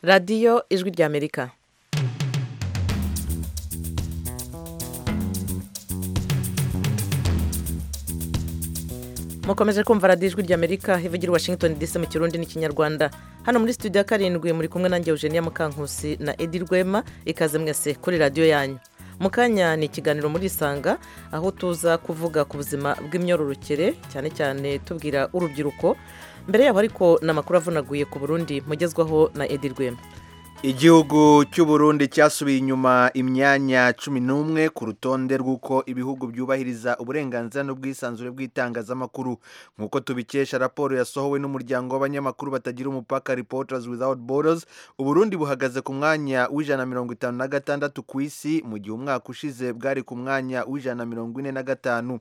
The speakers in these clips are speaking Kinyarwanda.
radiyo ijwi ry'amerika mukomeje kumva radiyo ijwi ry'amerika ivugira washington dc mu kirundi n'ikinyarwanda hano muri studio ya karindwi muri kumwe nanjye eugenia mukankusi na edi rwema ikaze mwese kuri radiyo yanyu mu kanya ni ikiganiro muri isanga aho tuza kuvuga ku buzima bw'imyororokere cyane cyane tubwira urubyiruko mbere yabo ariko ni amakuru avunaguye ku burundi mugezwaho na edi rwema igihugu cy'uburundi cyasubiye inyuma imyanya cumi n'umwe ku rutonde rw'uko ibihugu byubahiriza uburenganzira n'ubwisanzure bw'itangazamakuru nk'uko tubikesha raporo yasohowe n'umuryango w'abanyamakuru batagira umupaka reporters without borders uburundi buhagaze ku mwanya w'ijana mirongo itanu na gatandatu ku isi mu gihe umwaka ushize bwari ku mwanya w'ijana mirongo ine na gatanu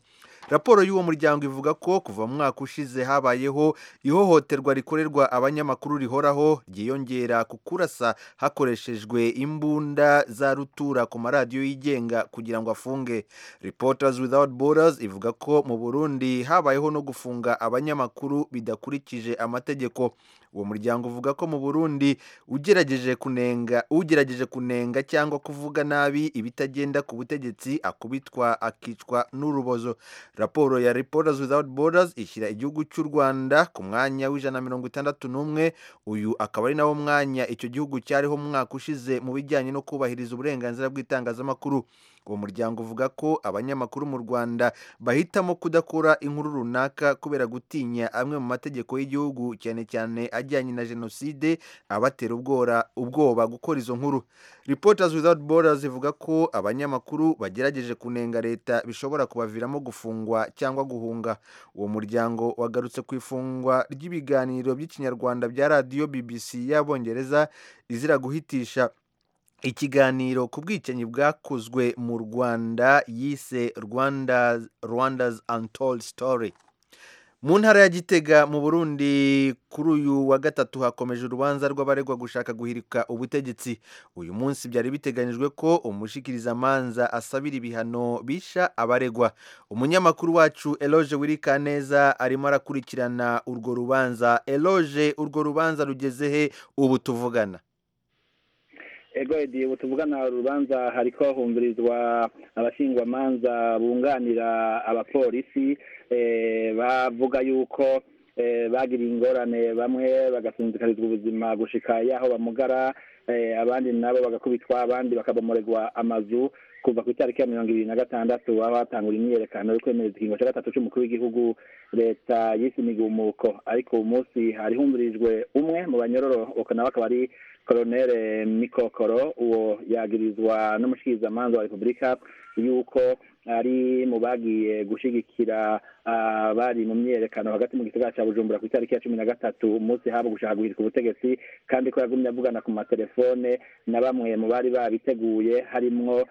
raporo y'uwo muryango ivuga ko kuva mu mwaka ushize habayeho ihohoterwa rikorerwa abanyamakuru rihoraho ryiyongera ku kurasa hakoreshejwe imbunda za rutura ku maradiyo yigenga kugira ngo afunge reporters without borders ivuga ko mu burundi habayeho no gufunga abanyamakuru bidakurikije amategeko uwo muryango uvuga ko mu burundi ugerageje kunenga ugerageje kunenga cyangwa kuvuga nabi ibitagenda ku butegetsi akubitwa akicwa n'urubozo raporo ya reporters without borders ishyira igihugu cy'u rwanda ku mwanya w'ijana mirongo itandatu n'umwe uyu akaba ari nawo mwanya icyo gihugu cyariho mu mwaka ushize mu bijyanye no kubahiriza uburenganzira bw'itangazamakuru uwo muryango uvuga ko abanyamakuru mu rwanda bahitamo kudakora inkuru runaka kubera gutinya amwe mu mategeko y'igihugu cyane cyane ajyanye na jenoside abatera ubwoba gukora izo nkuru reporters without borders ivuga ko abanyamakuru bagerageje kunenga leta bishobora kubaviramo gufungwa cyangwa guhunga uwo muryango wagarutse ku ifungwa ry'ibiganiro by'ikinyarwanda bya radiyo bbc y'abongereza izira guhitisha ikiganiro ku bwicanyi bwakozwe mu rwanda yise rwanda rwanda's untold story mu ntara ya gitega mu burundi kuri uyu wa gatatu hakomeje urubanza rw'abaregwa gushaka guhirika ubutegetsi uyu munsi byari biteganyijwe ko umushikirizamanza asabira ibihano bisha abaregwa umunyamakuru wacu eloge wirikaneza arimo arakurikirana urwo rubanza eloge urwo rubanza rugeze he ubu tuvugana egwedi ubu tuvugana urubanza hariko humvirizwa abashingwamanza bunganira abapolisi bavuga yuko bagiriye ingorane bamwe bagasinzikarizwa ubuzima gushika yaho bamugara abandi nabo bagakubitwa abandi bakabomoregwa amazu kuva ku itariki ya mirongo ibiri na gatandatu aho hatangura imyiyerekano yo kwemereza ikingo cya gatatu cy'umukuru w'igihugu leta yise imigumuko ariko uyu munsi hari humvirijwe umwe mu banyororo nawe akaba ari koronere mikokoro uwo yagirizwa n'umushikirizamanza wa repubulika yuko ari mu bagiye gushigikira abari mu myiyerekano hagati mu gisagara cya bujumbura ku itariki ya cumi na gatatu umunsi haba gushaka guhirika ubutegetsi kandi ko yagumye avugana ku matelefone na bamwe mu bari babiteguye harimwo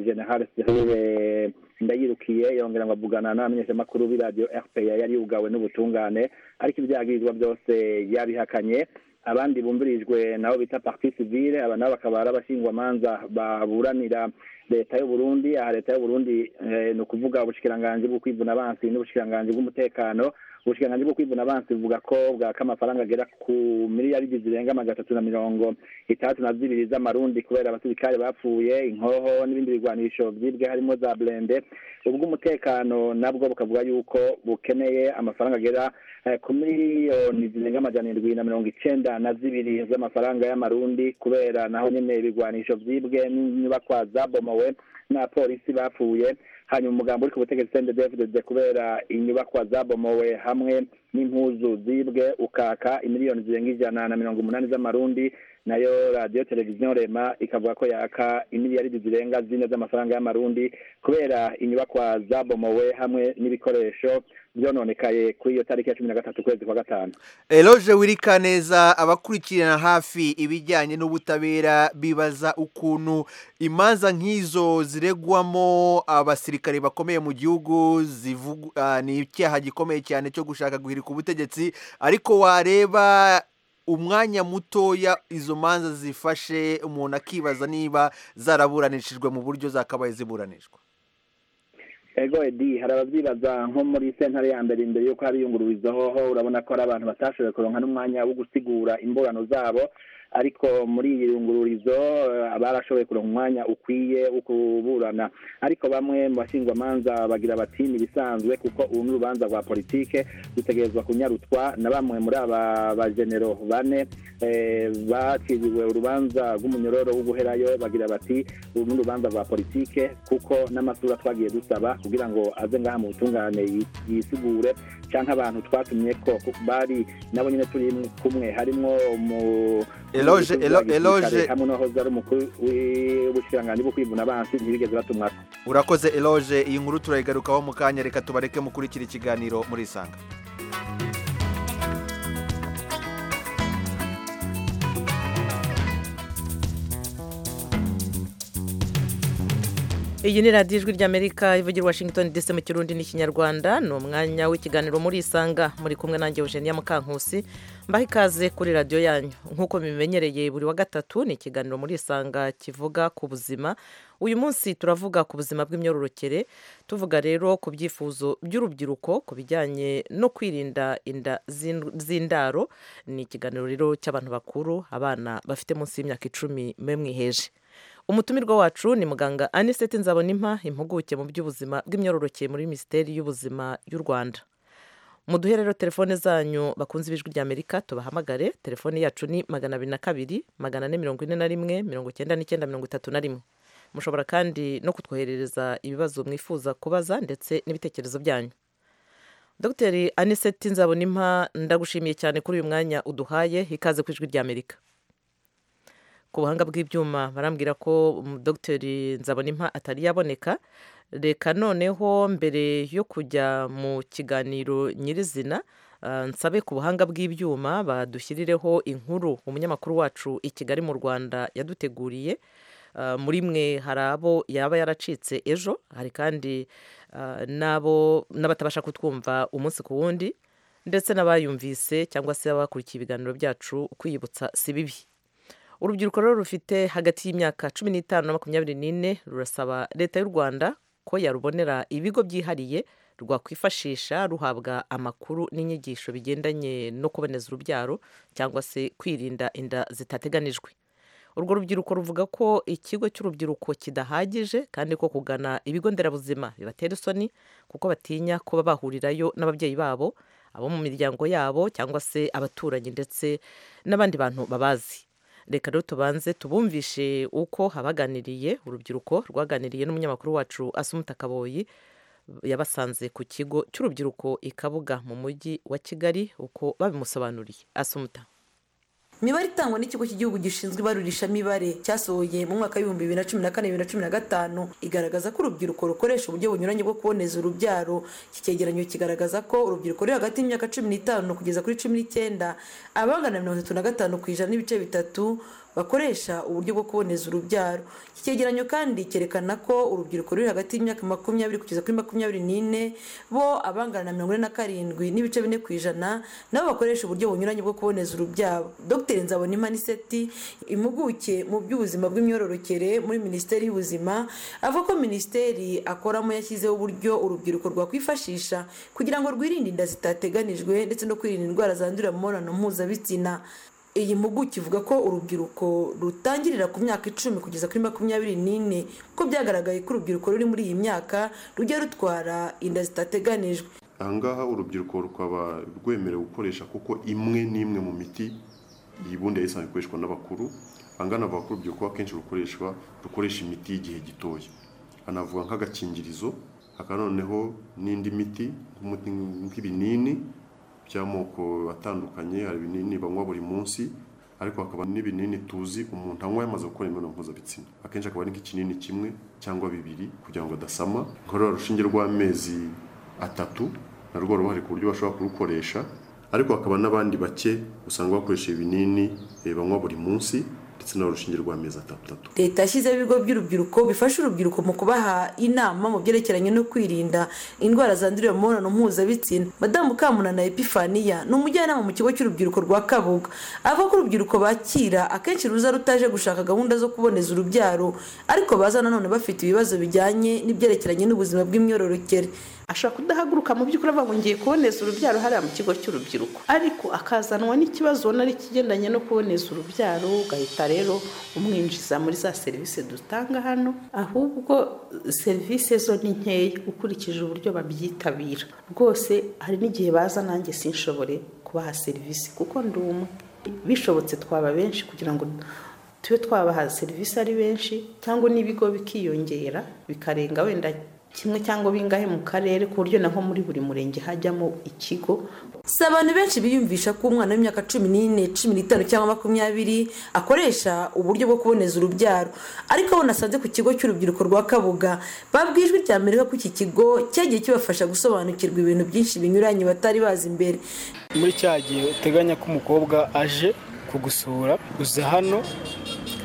general serire ndayirukiye yongera ngo avugana n'abamenyeshamakuru b'iradiyo rpa yari yugawe n'ubutungane ariko ibyagirizwa byose yabihakanye abandi bumvirijwe nabo bita parti civile aba nabo bakaba ari abashingwamanza baburanira leta y'uburundi aha leta y'uburundi ni ukuvuga ubushikiranganji bwo kwivuna abansi n'ubushikiranganji bw'umutekano ubushikiranganji bwo kwivuna abansi buvuga ko bwaka amafaranga agera ku miliyaridi zirenga magana atatu na mirongo itandatu na zibiri z'amarundi kubera abasirikare bapfuye inkoho n'ibindi bigwanisho byibwe harimo za burende ubw'umutekano nabwo bukavuga yuko bukeneye amafaranga agera ku miliyoni zirenga amajana indwi na mirongo icenda na zibiri z'amafaranga y'amarundi kubera naho nyene ibigwanisho byibwe n'inyubakwa zabomowe n'abapolisi bapfuye hanyuma umugambi uri ku butegetsi sendedevudede kubera inyubakwa zabomowe hamwe n'impuzu zibwe ukaka imiliyoni zirenga ijana na mirongo umunani z'amarundi nayo radiyo televiziyo rema ikavuga ko yaka imiliyaridi zirenga zine z'amafaranga y'amarundi kubera inyubakwa zabomowe hamwe n'ibikoresho byononekaye kuri iyo tariki ya cumi na gatatu ukwezi kwa gatanu eloge wirika neza abakurikirana hafi ibijyanye n'ubutabera bibaza ukuntu imanza nk'izo ziregwamo abasirikare bakomeye mu gihugu ni icyaha gikomeye cyane cyo gushaka guhirika ubutegetsi ariko wareba umwanya mutoya izo manza zifashe umuntu akibaza niba zaraburanishijwe mu buryo zakabaye ziburanishwa ego edi hari ababyibaza nko muri sentare ya mbere imbere y'uko haba iyungururizahoho urabona ko hari abantu batashoboye kuronka n'umwanya wo gusigura imburano zabo ariko muri iyi yungururizo barashoboye kuronka umwanya ukwiye wo kuburana ariko bamwe mu bashyingwamanza bagira bati ni ibisanzwe kuko ubu ni urubanza rwa politike dutegerezwa kunyarutwa na bamwe muri aba bajenero bane eh, baciriwe urubanza rw'umunyororo wo guherayo bagira bati ubu ni urubanza rwa politike kuko n'amasura twagiye dusaba kugira ngo aze ngaha mu butungane yi- yisigure cyangwa abantu twatumye ko kuko bari nabo nyine turi kumwe harimo mu Eloge- Elo- Eloge- hamwe n'uwahoze ari umukuru w'ubushiranganji bwo kwivuna abansi ntibigeze batumwako urakoze eloge iyi nkuru turayigarukaho mu kanya reka tubareke mukurikira ikiganiro muri isanga iyi ni radiyo ijwi ry'amerika ivugira i washington dc mu kirundi n'ikinyarwanda ni umwanya w'ikiganiro muri isanga muri kumwe nanjye eugenia mukankusi mbaha ikaze kuri radiyo yanyu nk'uko mubimenyereye buri wa gatatu ni ikiganiro muri isanga kivuga ku buzima uyu munsi turavuga ku buzima bw'imyororokere tuvuga rero ku byifuzo by'urubyiruko ku bijyanye no kwirinda inda z'in- z'indaro ni ikiganiro rero cy'abantu bakuru abana bafite munsi y'imyaka icumi mwe mwiheje umutumirwa wacu ni muganga anisete nzabonimpa impuguke mu by'ubuzima bw'imyororokere muri minisiteri y'ubuzima y'u rwanda muduhe rero telefone zanyu bakunze ibijwi ry'amerika tubahamagare telefone yacu ni magana abiri na kabiri magana ane mirongo ine na rimwe mirongo icyenda n'icyenda mirongo itatu na rimwe mushobora kandi no kutwoherereza ibibazo mwifuza kubaza ndetse n'ibitekerezo byanyu dr anisete nzabonimpa ndagushimiye cyane kuri uyu mwanya uduhaye ikaze ku ijwi ry'amerika ku buhanga bw'ibyuma barambwira ko um, dogiteri nzabonimpa atari yaboneka reka noneho mbere yo kujya mu kiganiro nyirizina ah, nsabe ku buhanga bw'ibyuma badushyirireho inkuru umunyamakuru wacu i kigali mu rwanda yaduteguriye Ah, muri mwe hari abo yaba yaracitse ejo hari kandi ah, n'abo n'abatabasha kutwumva umunsi ku wundi ndetse n'abayumvise cyangwa se abakurikiye ibiganiro byacu kwiyibutsa si bibi urubyiruko rero rufite hagati y'imyaka cumi n'itanu na makumyabiri n'ine rurasaba leta y'u rwanda ko yarubonera ibigo byihariye rwakwifashisha ruhabwa amakuru n'inyigisho bigendanye no kuboneza urubyaro cyangwa se kwirinda inda zitateganijwe urwo rubyiruko ruvuga ko ikigo cy'urubyiruko kidahagije kandi ko kugana ibigo nderabuzima bibatera isoni kuko batinya kuba bahurirayo n'ababyeyi babo abo mu miryango yabo cyangwa se abaturanyi ndetse n'abandi bantu babazi reka rero tubanze tubumvishe uko abaganiriye urubyiruko rwaganiriye n'umunyamakuru wacu asumuta kaboyi yabasanze ku kigo cy'urubyiruko i kabuga mu mujyi wa kigali uko babimusobanuriye asumuta imibare itangwa n'ikigo cy'igihugu gishinzwe ibarurishamibare cyasohoye mu mwaka w'ibihumbi bibiri na cumi na kane bibiri na cumi na gatanu igaragaza ko urubyiruko rukoresha uburyo bunyuranye bwo kuboneza urubyaro iki cyegeranyo kigaragaza ko urubyiruko ruri hagati y'imyaka cumi n'itanu kugeza kuri cumi n'icyenda abangana na mirongo itatu na gatanu ku ijana n'ibice bitatu bakoresha uburyo bwo kuboneza urubyaro iki cyegeranyo kandi cyerekana ko urubyiruko ruri hagati y'imyaka makumyabiri kugeza kuri makumyabiri n'ine bo abangana na mirongo ine na karindwi n'ibice bine ku ijana nabo bakoresha uburyo bunyuranye bwo kuboneza urubyaro dr nzabonima niseti impuguke mu by'ubuzima bw'imyororokere muri minisiteri y'ubuzima avuga ko minisiteri akoramo yashyizeho uburyo urubyiruko rwakwifashisha kugira ngo rwirinde inda zitateganijwe ndetse no kwirinda indwara zandurira mu mibonano mpuzabitsina iyi mpuguke ivuga ko urubyiruko rutangirira ku myaka icumi kugeza kuri makumyabiri n'ine ko byagaragaye ko urubyiruko ruri muri iyi myaka rujya rutwara inda zitateganijwe aha ngaha urubyiruko rukaba rwemerewe gukoresha kuko imwe n'imwe mu miti ibundi yari isanzwe ikoreshwa n'abakuru angana avuga ko urubyiruko akenshi rukoreshwa rukoresha imiti y'igihe gitoya anavuga nk'agakingirizo hakaba noneho n'indi miti nk'umuti nk'ibinini by'amoko atandukanye hari ibinini banywa buri munsi ariko hakaba n'ibinini tuzi umuntu anywa yamaze gukora imibonano mpuzabitsina akenshi akaba ari nk'ikinini kimwe cyangwa bibiri kugira ngo adasama nkorora urushinge rw'amezi atatu narwo ruhari ku buryo bashobora kurukoresha ariko hakaba n'abandi bake usanga bakoresha ibinini eh, banywa buri munsi ndetse n'urushinge rw'amezi atandatu leta yashyizeho ibigo by'urubyiruko bifasha urubyiruko mu kubaha inama mu byerekeranye no kwirinda indwara zandurira mu mibonano mpuzabitsina madamu kamunana epifaniya ni umujyanama mu kigo cy'urubyiruko rwa kabuga avuga ko urubyiruko bakira akenshi ruza rutaje gushaka gahunda zo kuboneza urubyaro ariko baza nanone bafite ibibazo bijyanye n'ibyerekeranye n'ubuzima bw'imyororokere ashobora kudahaguruka mu by'ukuri avuga ngo ngiye kuboneza urubyaro hariya mu kigo cy'urubyiruko ariko akazanwa n'ikibazo ubona ari ikigendanye no kuboneza urubyaro ugahita rero umwinjiza muri za serivisi dutanga hano ahubwo serivisi zo ni nkeya ukurikije uburyo babyitabira rwose hari n'igihe baza nanjye sinshobore kubaha serivisi kuko ndi umwe bishobotse twaba benshi kugira ngo tube twabaha serivisi ari benshi cyangwa n'ibigo bikiyongera bikarenga wenda kimwe cyangwa bingahe mu karere ku buryo naho muri buri murenge hajyamo ikigo si abantu benshi biyumvisha ko umwana w'imyaka cumi n'ine cumi n'itanu cyangwa makumyabiri akoresha uburyo bwo kuboneza urubyaro ariko abo nasanze ku kigo cy'urubyiruko rwa kabuga babwijwe ijwi rya mbere ko iki kigo cyagiye kibafasha gusobanukirwa ibintu byinshi binyuranye batari bazi imbere muri cya gihe uteganya ko umukobwa aje kugusura uza hano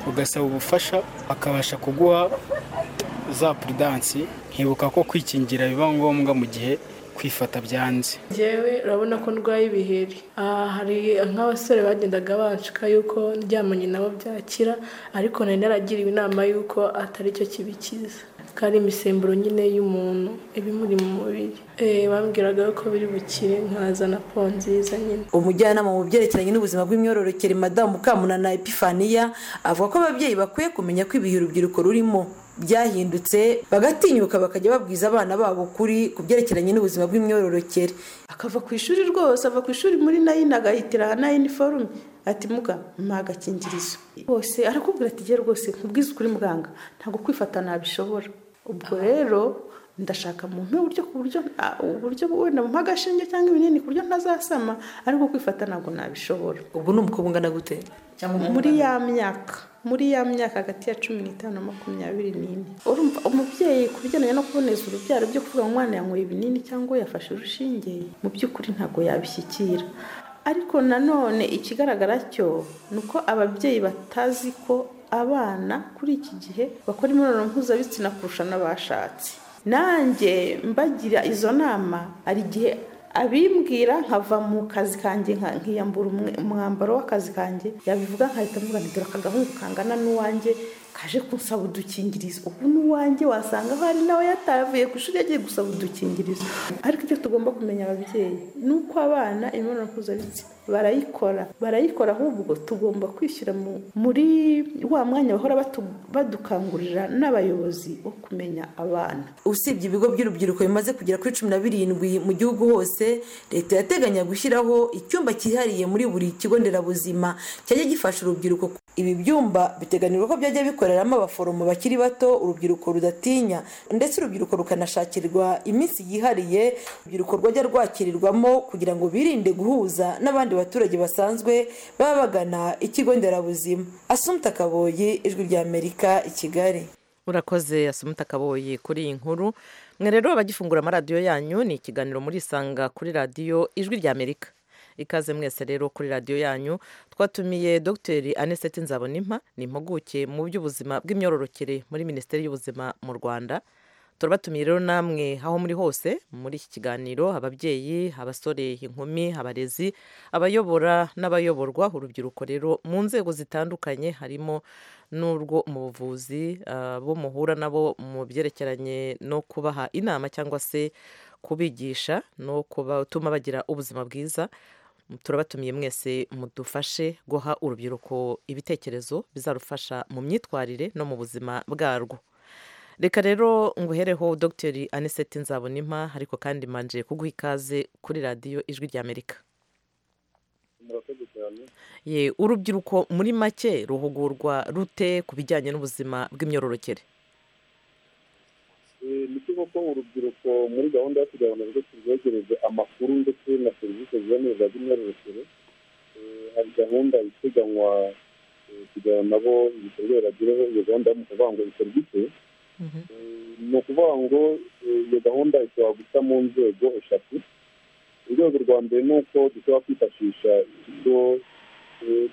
ugasaba ubufasha akabasha kuguha za puridansi nkibuka ko kwikingira biba ngombwa mu gihe kwifata byanze ngewe urabona ko ndwaye ibiheri hari nk'abasore bagendaga banshika yuko ndyamanye nabo byakira ariko nari naragiriwe inama yuko atari cyo kibikiza ko ari imisemburo nyine y'umuntu ibimuri mu mubiri bambwiraga ko biri bukire nkazana po nziza nyine umujyanama mu byerekeranye n'ubuzima bw'imyororokere madamu kamunana epifaniya avuga ko ababyeyi bakwiye kumenya ko ibihe urubyiruko rurimo byahindutse bagatinyuka bakajya babwiza abana babo kuri ku byerekeranye n'ubuzima bw'imyororokere akava ku ishuri rwose ava ku ishuri muri nayini agahitira na iniforume ati muga mpa agakingirizo bose arakubwira ati gere rwose nkubwize ukuri muganga ntabwo kwifata nabishobora ubwo rero ndashaka mu uburyo ku buryo uburyo wenda mu agashinge cyangwa ibinini ku buryo ntazasama ariko kwifata ntabwo nabishobora ubwo ni umukobwa gute muri ya myaka muri ya myaka hagati ya cumi n'itanu na makumyabiri n'ine urumva umubyeyi ku bijyanye no kuboneza urubyaro byo kuvuga ngo umwana yanyweye ibinini cyangwa yafashe urushinge mu by'ukuri ntabwo yabishyikira ariko nanone ikigaragara cyo ni uko ababyeyi batazi ko abana kuri iki gihe bakora imibonano mpuzabitsina kurusha n'abashatse nanjye mbagira izo nama hari igihe abimbwira nkava mu kazi kanjye nkiyambura umwambaro w'akazi kanjye yabivuga nkahita mvuga ngo dore akagahungu kangana n'uwanjye kaje kunsaba udukingirizo ubu n'uwanjye wasanga aho hari nawe yatavuye ku ishuri yagiye gusaba udukingirizo ariko icyo tugomba kumenya ababyeyi ni uko abana imibonano mpuzabitsina barayikora barayikora ahubwo tugomba kwishyira muri wa mwanya bahora badukangurira n'abayobozi wo kumenya abana usibye ibigo by'urubyiruko bimaze kugera kuri cumi na birindwi mu gihugu hose leta yateganya gushyiraho icyumba cyihariye muri buri kigo nderabuzima cyajya gifasha urubyiruko ibi byumba biteganirwa ko byajya bikoreramo abaforomo bakiri bato urubyiruko rudatinya ndetse urubyiruko rukanashakirwa iminsi yihariye urubyiruko rwajya rwakirirwamo kugira ngo birinde guhuza n'abandi baturage basanzwe baba bagana ikigo nderabuzima asumta kaboyi ijwi ry'amerika i kigali urakoze asumita kaboyi kuri iyi nkuru mwe rero abagifungura amaradiyo yanyu ni ikiganiro muri isanga kuri radiyo ijwi ry'amerika ikaze mwese rero kuri radiyo yanyu twatumiye dogiteri aniseti nzabonimpa ni impuguke mu by'ubuzima bw'imyororokere muri minisiteri y'ubuzima mu rwanda turabatumiye rero namwe aho muri hose muri iki kiganiro ababyeyi abasore inkumi abarezi abayobora n'abayoborwa urubyiruko rero mu nzego zitandukanye harimo n'urwo mu buvuzi bo muhura nabo mu byerekeranye no kubaha inama cyangwa se kubigisha no kubatuma bagira ubuzima bwiza turabatumiye mwese mudufashe guha urubyiruko ibitekerezo bizarufasha mu myitwarire no mu buzima bwarwo reka rero nguhereho dogiteri aniseti nzabonimpa ariko kandi manje kuguha ikaze kuri radiyo ijwi ry'amerika ye urubyiruko muri make ruhugurwa rute ku bijyanye n'ubuzima bw'imyororokere ni cyo koko urubyiruko muri gahunda yo kugira ngo narwo turwegereze amakuru ndetse na serivisi ziboneza z'imyororokere hari gahunda iteganywa kugira ngo nabo ibikorwa biragireho iyo gahunda yo mu kuvuga ngo iserivisi ni ukuvuga ngo iyo gahunda ishobora guca mu nzego eshatu urwego rwa mbere ni uko dushobora kwifashisha ikigo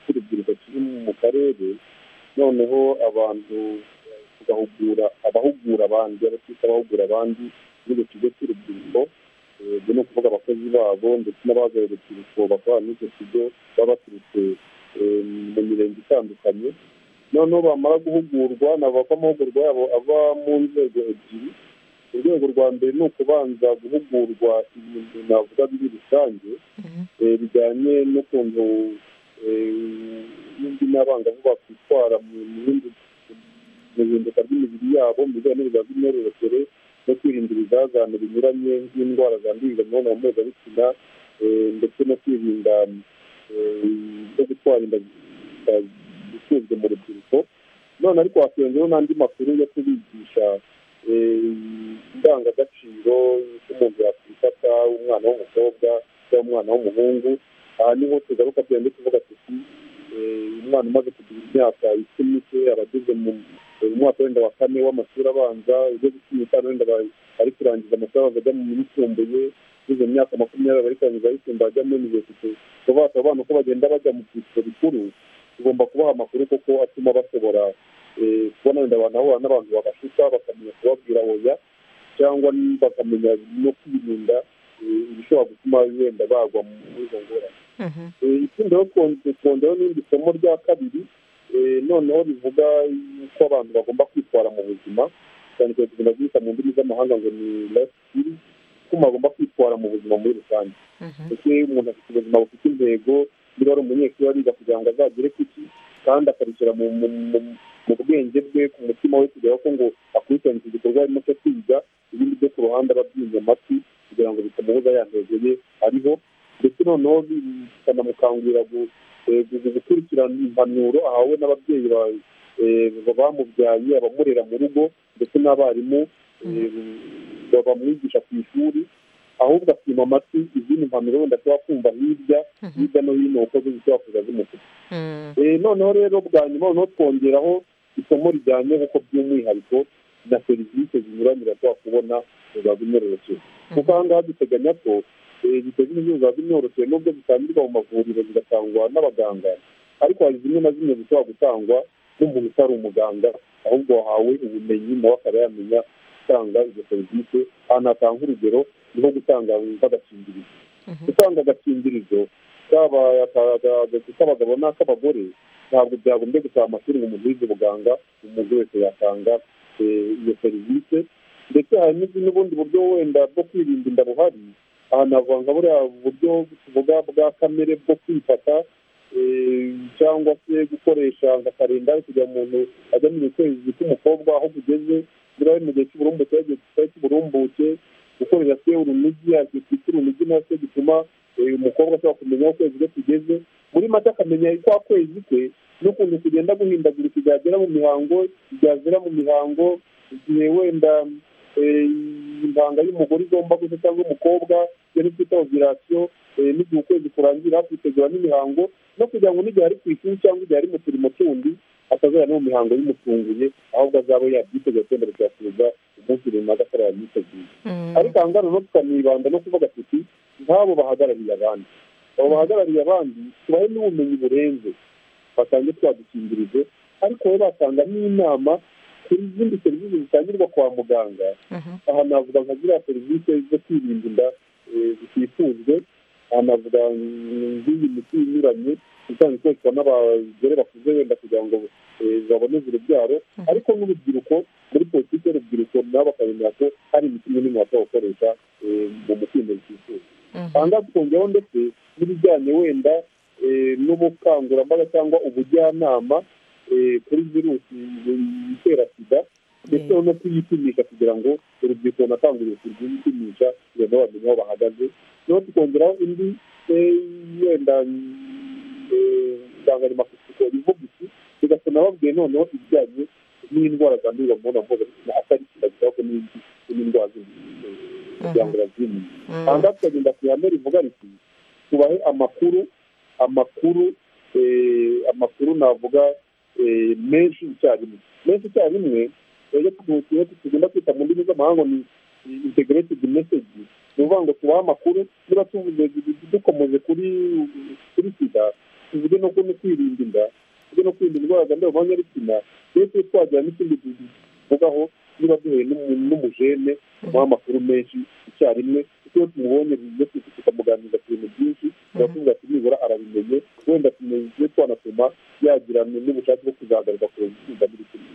cy'urubyiruko kiri mu karere noneho abantu tugahugura abahugura abandi abatita abahugura abandi muri icyo kigo cy'urubyiruko eh, ubwo ni ukuvuga abakozi babo ndetse n'abahagarariye urubyiruko bakora muri icyo kigo baba baturutse eh, mu mirenge itandukanye noneho bamara guhugurwa nabava amahugurwa yabo ava mu nzego ebyiri urwego rwa mbere ni ukubanza guhugurwa ibintu navuga biri rusange eh, bijyanye n'ukuntu eh, n'indi n'abangavu bakwitwara mu bindi- mu bihinduka ry'imibiri yabo mu bijyanye n'ubuzima bw'imyororokere no kwirinda ibizazane binyuranye nk'indwara zandurira mu mibonano mpuzabitsina eh, ndetse no kwirinda eh, no gutwara inda zita- zishinzwe mu rubyiruko none ariko hasenzeho n'andi makuru yo kubigisha eh, indangagaciro z'umuntu yakwifata umwana w'umukobwa cyangwa umwana w'umuhungu aha niho tugaruka tugenda tuvuga tuti eh, umwana umaze kugira imyaka icumi se aba ageze mu mu mwaka wenda wa kane w'amashuri abanza ugeze cumi n'itanu wenda aba ari kurangiza amashuri abanza ajya mu yisumbuye ugeze mu myaka makumyabiri ari kurangiza ayisumbuye ajya muri yunivesite kuva abana uko bagenda bajya mu byiciro bikuru tugomba kubaha amakuru kuko atuma bashobora eh, kubona wenda abantu bahura n'abantu babashuka bakamenya kubabwira oya cyangwa bakamenya no kwirinda eh, ibishobora gutuma wenda bagwa muri izo ngorane Mhm. Eh, ikindi rero twon- twongeyeho n'irindi somo rya kabiri eh, noneho rivuga uko abantu bagomba kwitwara mu buzima cyane cyane tugomba guhita mu ndimi z'amahanga ngo ni life skills uko umuntu agomba kwitwara mu buzima muri rusange Mhm. ndetse umuntu afite ubuzima bufite intego niba ari umunyeshuri ariga kugira ngo azagere ku ki kandi akarishyira mu mu- mu- mu bwenge bwe ku mutima we kugera ko ngo akurikirane iki gikorwa arimo cyo kwiga ibindi byo ku ruhande ababyinze amatwi kugira ngo bitamubuza ya ntego ye ariho ndetse noneho bi- bikanamukangurira gu- eh, gu- gu- gukurikirana impanuro ahawe n'ababyeyi ba- eh, ba- bamubyaye abamurera mu rugo ndetse n'abarimu eh, ba- bamwigisha ku ishuri ahubwo akima amatwi izindi mpanuro wenda ashobora kumva hirya hirya no hino uko zishobora kuza zimufite Mm. Eh, noneho rero bwa nyuma noneho twongeraho isomo rijyanye kuko by'umwihariko na serivisi zinyuranye bashobora kubona mu biba bimyororokeye kuko aha ngaha duteganya ko eh, biteze ibibazo biba bimyorokeye nubwo zitangirwa mu mavuriro zigatangwa n'abaganga ariko hari zimwe na zimwe zishobora gutangwa n'umuntu utari umuganga ahubwo wahawe ubumenyi nawe akaba yamenya gutanga izo serivisi ahantu hatanga urugero ni nko gutanga nk'agakingirizo gutanga agakingirizo kaba k'abagabo n'ak'abagore ntabwo byagombye gusaba amashuri ngo umuntu wize ubuganga umuntu wese yatanga eh, iyo serivisi ndetse hari n'izindi- n'ubundi buryo wenda bwo kwirinda inda buhari aha navuga nka buriya buryo tuvuga bwa kamere bwo kwifata eh, cyangwa se gukoresha nka karindari kugira ngo umuntu ajya mu kwezi k'umukobwa aho kugeze buriya ari mu gihe cy'uburumbuke igihe kitari cy'uburumbuke gukorera se urunigi yakitwika urunigi na se gituma eh, umukobwa ashobora kumenya aho ukwezi kwe kugeze muri make akamenya kwa kwezi kwe n'ukuntu kugenda guhindagurika igihe agera mu mihango igihe agera mu mihango igihe wenda eh, impanga y'umugore igomba gusa cyangwa umukobwa iyo ni twita ovirasiyo n'igihe ukwezi kurangira kwitegura n'imihango no kugira ngo n'igihe ari ku ishuri cyangwa igihe ari mu turimo tundi atazajya no mu mihango y'umutunguye ahubwo azaba yabyiteguye kwenda kuyakuza umunsi runaka atari yamwiteguye Mm. ariko aha ngaha noneho tukanibanda no kuvuga tuti nk'abo bahagarariye abandi abo bahagarariye abandi tubahe n'ubumenyi burenze batange twadukingirizo ariko bo batanga n'inama kuri izindi serivisi zitangirwa kwa muganga Mhm. aha navuga nka ziriya serivisi zo kwirinda inda eh, zitifuzwe aha navuga mm, nk'iyi miti inyuranye isanzwe ikoreshwa n'abagore bakuze wenda kugira ngo eh, baboneze urubyaro ariko n'urubyiruko muri politiki y'urubyiruko nabo bakamenya ko hari imiti imwe n'imwe bashobora gukoresha eh, mu mukindo zitifuza aha ngaha tukongeraho ndetse n'ibijyanye wenda eh, n'ubukangurambaga cyangwa ubujyanama eh, kuri virusi itera sida ndetse no kuyipimisha kugira ngo urubyiruko runakangurire kurwipimisha kugira ngo bamenye aho bahagaze noneho tukongeraho indi eh, wenda eh, insanganyamatsiko ivuga iki tugasoma babwiye noneho ibijyanye n'indwara zandurira mu mibonano mpuzabitsina atari sida gusa ahubwo n'indi n'indwara zindi eh, kugira ngo bazimenye aha ngaha tukagenda ku ihame rivuga riti tubahe amakuru amakuru eh, amakuru navuga eh, menshi icyarimwe menshi icyarimwe rero tugiye tugenda kwita mu ndimi z'amahanga ni integrated message ni ukuvuga ngo tubahe amakuru niba tuvuze dukomeje kuri kuri sida tuvuge no kuri kwirinda inda ndetse no kwirinda indwara zandura mu myanya y'ibitsina ndetse twagira n'ikindi tuvugaho niba duhuye n'umu- n'umujene umuha amakuru menshi icyarimwe kuko iyo tumubonye iyo twifite tukamuganiriza ku bintu byinshi turatubwira ati nibura arabimenye wenda tumenye twanatuma yagira n'ubushake bwo kuzahagarika ku itsinda n'ibitsina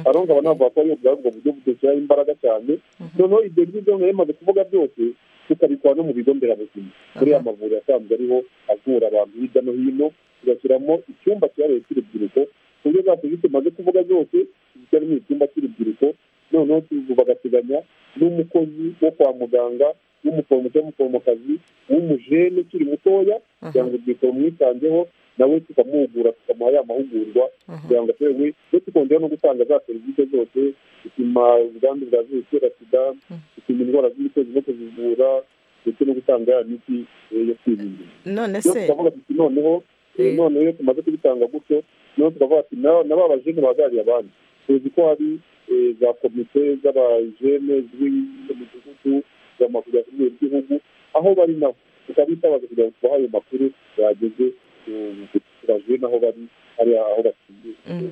ariho ngabo navuga ko ari ubwo buryo budushyiraho imbaraga cyane noneho ibyo ngibyo nka yamaze kuvuga byose tukabikora no mu bigo nderabuzima muri ya mavuriro asanzwe ariho avura abantu hirya no hino tugashyiramo icyumba cyihariye cy'urubyiruko ku buryo za serivisi tumaze kuvuga zose zishyiramo icyumba cy'urubyiruko noneho tu- bagateganya n'umukozi wo kwa muganga w'umuforomo cyangwa umuforomokazi w'umujene ukiri mutoya kugira ngo urubyiruko rumwitangeho nawe tukamuhugura tukamuha ya mahugurwa kugira ngo atewe ndetse tukongera no gutanga za serivisi zose gupima ubwandu bwa virusi itera sida gupima indwara z'ibitozi no kuzivura ndetse no gutanga ya miti eh, yo kwirinda none iyo se tukavuga tuti noneho eh, Mm. noneho iyo tumaze kubitanga gutyo noneho tukavuga ati na na ba bajene bahagarariye abandi tuzi ko hari eh, za komite z'abajene z'imidugudu z'amaguru ku rwego rw'igihugu aho bari nabo tukabitabaza kugira ngo tubahe ayo makuru yageze turajene aho bari hariya aho batuye Mm.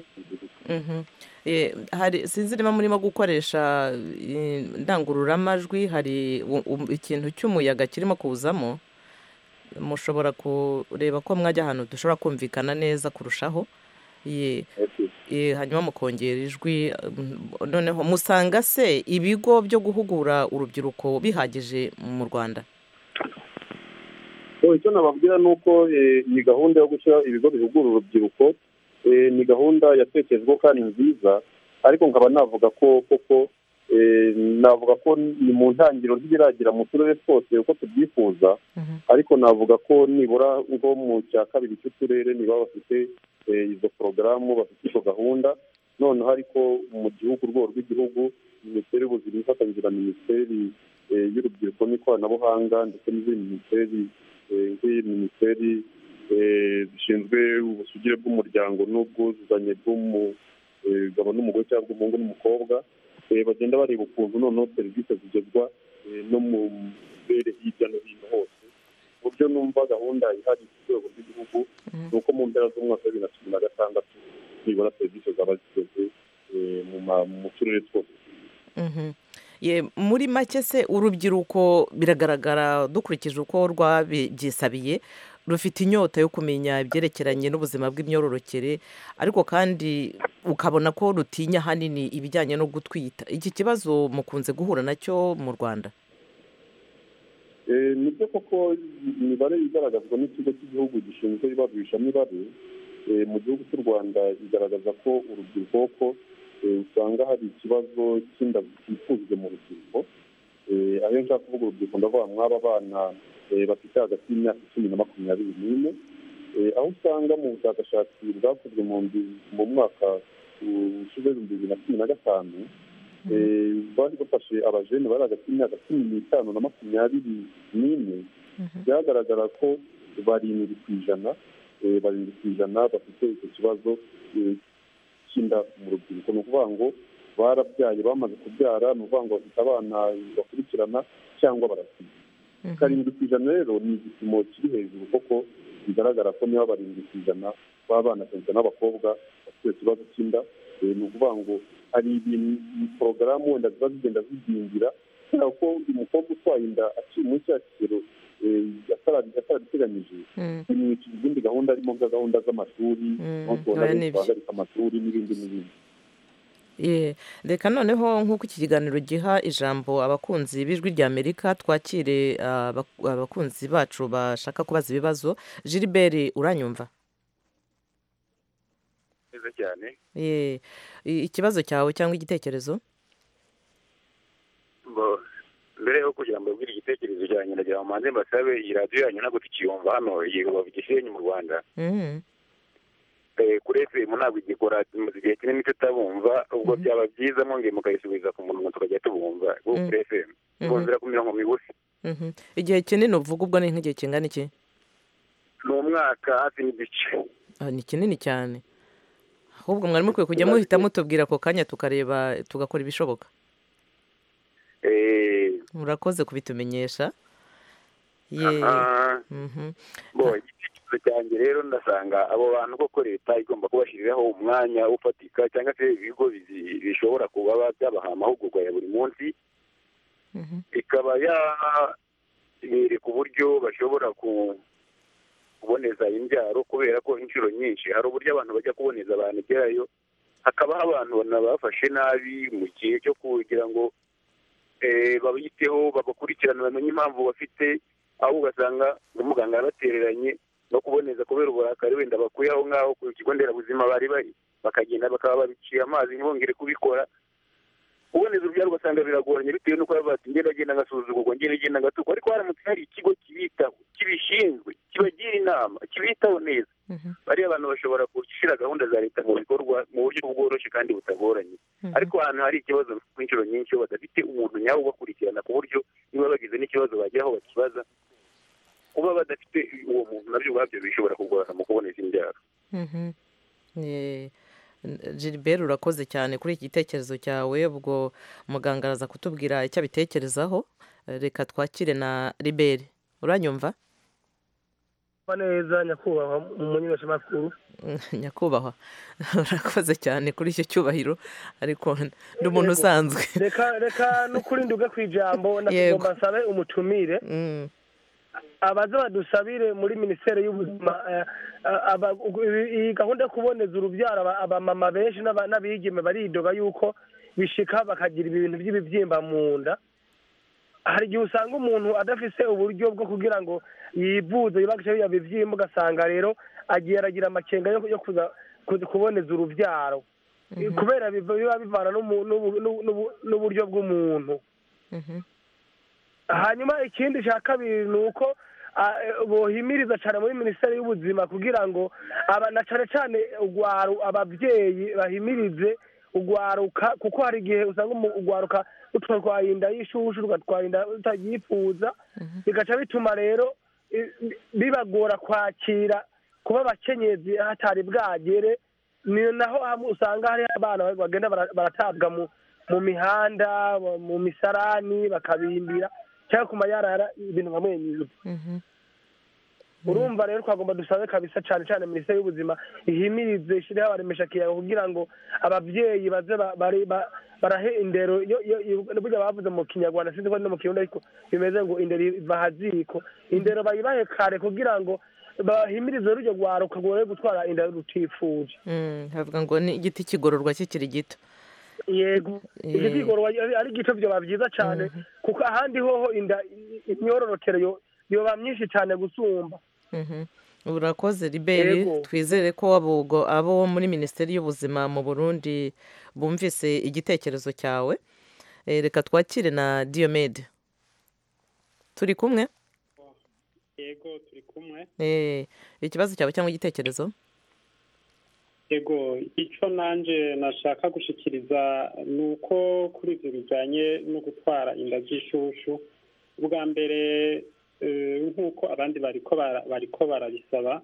Eh, Mhm. Eh, hari sinzi niba murimo gukoresha eh, indangururamajwi hari u- u- ikintu cy'umuyaga kirimo kuzamo mushobora kureba ko mwajya ahantu dushobora kumvikana neza kurushaho Ye, okay. eh, hanyuma mukongera ijwi mm, noneho musanga se ibigo byo guhugura urubyiruko bihagije mu rwanda So, icyo nababwira ni uko eh, ni gahunda yo gushyira ibigo bihugura urubyiruko eh, ni gahunda yatekerejweho kandi nziza ariko nkaba navuga ko koko eh, navuga ko ni mu ntangiriro ntibiragera mu turere twose uko tubyifuza Mhm. ariko navuga ko nibura nko mu cya kabiri cy'uturere niba bafite eh, izo porogaramu bafite izo gahunda noneho ariko mu gihugu urwego rw'igihugu minisiteri y'ubuzima ifatanyije na minisiteri eh, y'urubyiruko n'ikoranabuhanga ndetse n'izindi minisiteri eh, nk'iyi minisiteri eh, zishinzwe ubusugire bw'umuryango n'ubwuzuzanye bw'umugabo n'umugore cyangwa umuhungu n'umukobwa eh, bagenda bareba ukuntu noneho serivisi zigezwa eh, no mu turere hirya no hino hose uburyo numva gahunda ihari ku rwego rw'igihugu ni uko mu mpera z'umwaka wa bibiri na cumi na gatandatu nibura serivisi zaba zigeze eh, mu ma- mu turere twose Mhm. Ye, muri make se urubyiruko biragaragara dukurikije uko rwabyisabiye rufite inyota yo kumenya ibyerekeranye n'ubuzima bw'imyororokere ariko kandi ukabona ko rutinya ahanini ibijyanye no gutwita iki kibazo mukunze guhura nacyo mu rwanda Eh, nibyo koko imibare igaragazwa n'ikigo cy'igihugu gishinzwe ibarurishamibare eh, mu gihugu cy'u rwanda igaragaza ko urubyiruko ko eh, usanga hari ikibazo cy'inda zitifujwe mu rubyiruko Eh, aho iyo nshaka kuvuga urubyiruko ndavuga mwaba bana bafite hagati y'imyaka icumi na makumyabiri n'ine Eh, aho usanga mu bushakashatsi bwakozwe mu mbi- mu mwaka uh, ushize ibihumbi bibiri na cumi na gatanu Eh, bari bafashe abajene bari hagati y'imyaka cumi n'itanu na makumyabiri n'ine byagaragara ko barindwi ku ijana eh, barindwi ku ijana bafite icyo kibazo eh, cy'inda mu rubyiruko ni ukuvuga ngo barabyaye bamaze kubyara ni ukuvuga ngo bafite abana bakurikirana cyangwa baratwite karindwi ku ijana rero ni igipimo kiri hejuru kuko bigaragara ko niba barindwi ku ijana b'abana cyane n'abakobwa bafite ikibazo cy'inda eh, ni ukuvuga ngo hari ibintu porogaramu wenda ziba zigenda zizingira kubera ko umukobwa utwaye inda akiri muri cya kigero eh, atara- atarabiteganyije bimwica izindi gahunda harimo nka gahunda z'amashuri Mm, aho tubona oya, ni benshi byo. bahagarika amashuri n'ibindi n'ibindi Ye, reka noneho nk'uko iki kiganiro giha ijambo abakunzi b'ijwi ry'amerika twakire ah, abak- abakunzi bacu bashaka kubaza ibibazo gilibert uranyumva neza cyane Ye, i- ikibazo cyawe cyangwa igitekerezo Bo- mbere yo kugira ngo mbabwire igitekerezo cyanjye ndagira ngo manze mbasabe iyi radiyo yanyu ntabwo tukiyumva hano iyi rubavu gisenyi mu rwanda Mhm. Eh, kuri fm ntabwo igikora tumaze igihe kinini tutabumva ubwo byaba byiza mwongeye mukayisubiza ku murongo tukajya tubumva kuko kuri fm bumvira ku mirongo migufi Mhm. igihe kinini uvuga ubwo ni nk'igihe kingana iki ni umwaka hafi n'igice Ah, ni kinini cyane ahubwo mwari mukwiye kujya muhita mutubwira ako kanya tukareba tugakora ibishoboka Eh, murakoze kubitumenyesha ye aha. Mhm. Bo, igitekerezo ikimenyetso cyanjye rero ndasanga abo bantu koko leta igomba kubashyiriraho umwanya ufatika cyangwa se ibigo bizi- bishobora kuba byabaha amahugurwa ya buri munsi ikaba yabereka uburyo bashobora ku- kuboneza imbyaro kubera ko inshuro nyinshi hari uburyo abantu bajya kuboneza abantu igerayo hakabaho abantu banabafashe nabi mu gihe cyo kugira ngo eh, babiteho babakurikirane bamenye impamvu bafite aho ugasanga umuganga yarabatereranye no kuboneza kubera uburakari wenda bakuye aho ngaho ku kigo nderabuzima bari bari bakagenda bakaba babiciye amazi ntibongere kubikora uboneza urubyaro ugasanga biragoranye bitewe n'uko baba bati ngenda ngenda ngasuzugurwa ngenda ngenda ngatukwa ariko haramutse hari ikigo kibitaho kibishinzwe kibagira inama kibitaho neza bariya abantu bashobora gushyira gahunda za leta mu bikorwa mu buryo bworoshye kandi butagoranye ariko ahantu hari ikibazo inshuro nyinshi iyo badafite umuntu nyawe ubakurikirana ku buryo niba bagize n'ikibazo bagera aho bakibaza kuba badafite uwo muntu nabyo ubwabyo bishobora kugorana mu kuboneza imbyaro Mhm. Eh, Gilbert urakoze cyane kuri iki gitekerezo cyawe ubwo muganga araza kutubwira icyo abitekerezaho Eh, reka twakire na Liberi uranyumva kumva neza nyakubahwa umunyemeshamakuru nyakubahwa urakoze cyane kuri icyo cyubahiro ariko ndi umuntu usanzwe reka reka n'ukuri nduga ku ijambo Yego. ndakugomba nsabe umutumire Mm. abaza badusabire muri minisiteri y'ubuzima eh, eh, aba- iyi- iyi gahunda yo kuboneza urubyaro aba- abamama benshi n'aba- n'abigeme baridoga yuko bishika bakagira ibintu by'ibibyimba mu nda hari igihe usanga umuntu adafise uburyo bwo kugira ngo yivuze yibakishe biriya bibyimba ugasanga rero agiye aragira amakenga yo yo kuza kuza kuboneza urubyaro kubera biva- biba bivana n'umu- n'ubu- n'ubu- n'ubu- n'uburyo bw'umuntu hanyuma ikindi cya kabiri ni uko ah, eh, bohimiriza cyane muri minisiteri y'ubuzima kugira ngo aba- na cyane cyane ugwaru ababyeyi bahimirize ugwaruka kuko hari igihe usanga umu- ugwaruka rutwatwaye inda y'ishushu rugatwara inda rutayifuza bigaca bituma rero eh, bibagora kwakira kuba abakenyezi hatari bwagere ni naho hamwe usanga hari abana bagenda bara- baratabwa mu mu mihanda mu- mu misarani bakabimbira cyangwa ku mayarara ibintu nka mwenye Mhm. urumva rero twagomba dusabe kabisa cyane cyane minisiteri y'ubuzima ihimirize ishyireho abaremesha kiyago kugira ngo ababyeyi baze ba- bari- ba- barahe indero yo- yo- yo- burya bavuze mu kinyarwanda sinzi ko ari no mu kirundi ariko bimeze ngo indero iva ahaziko indero bayibahe kare kugira ngo bahimirize rujya rwaruka gore gutwara inda rutifuje Mm, havuga ngo ni igiti kigororwa kikiri gito yego Eh. iki kigorwa ari- ari igito byoba byiza cyane kuko ahandi hoho inda imyororokere yo- yoba myinshi cyane gusumba Mhm. urakoze liberi Yego. twizere ko abo ubwo- abo muri minisiteri y'ubuzima mu burundi bumvise igitekerezo cyawe Eh, reka twakire na diyomede turi kumwe yego turi kumwe Eh, ikibazo cyawe cyangwa igitekerezo yego icyo nanjye nashaka gushyikiriza ni uko kuri ibyo bijyanye no gutwara inda z'ishushu ubwa mbere eh, nk'uko abandi bariko bara- bariko barabisaba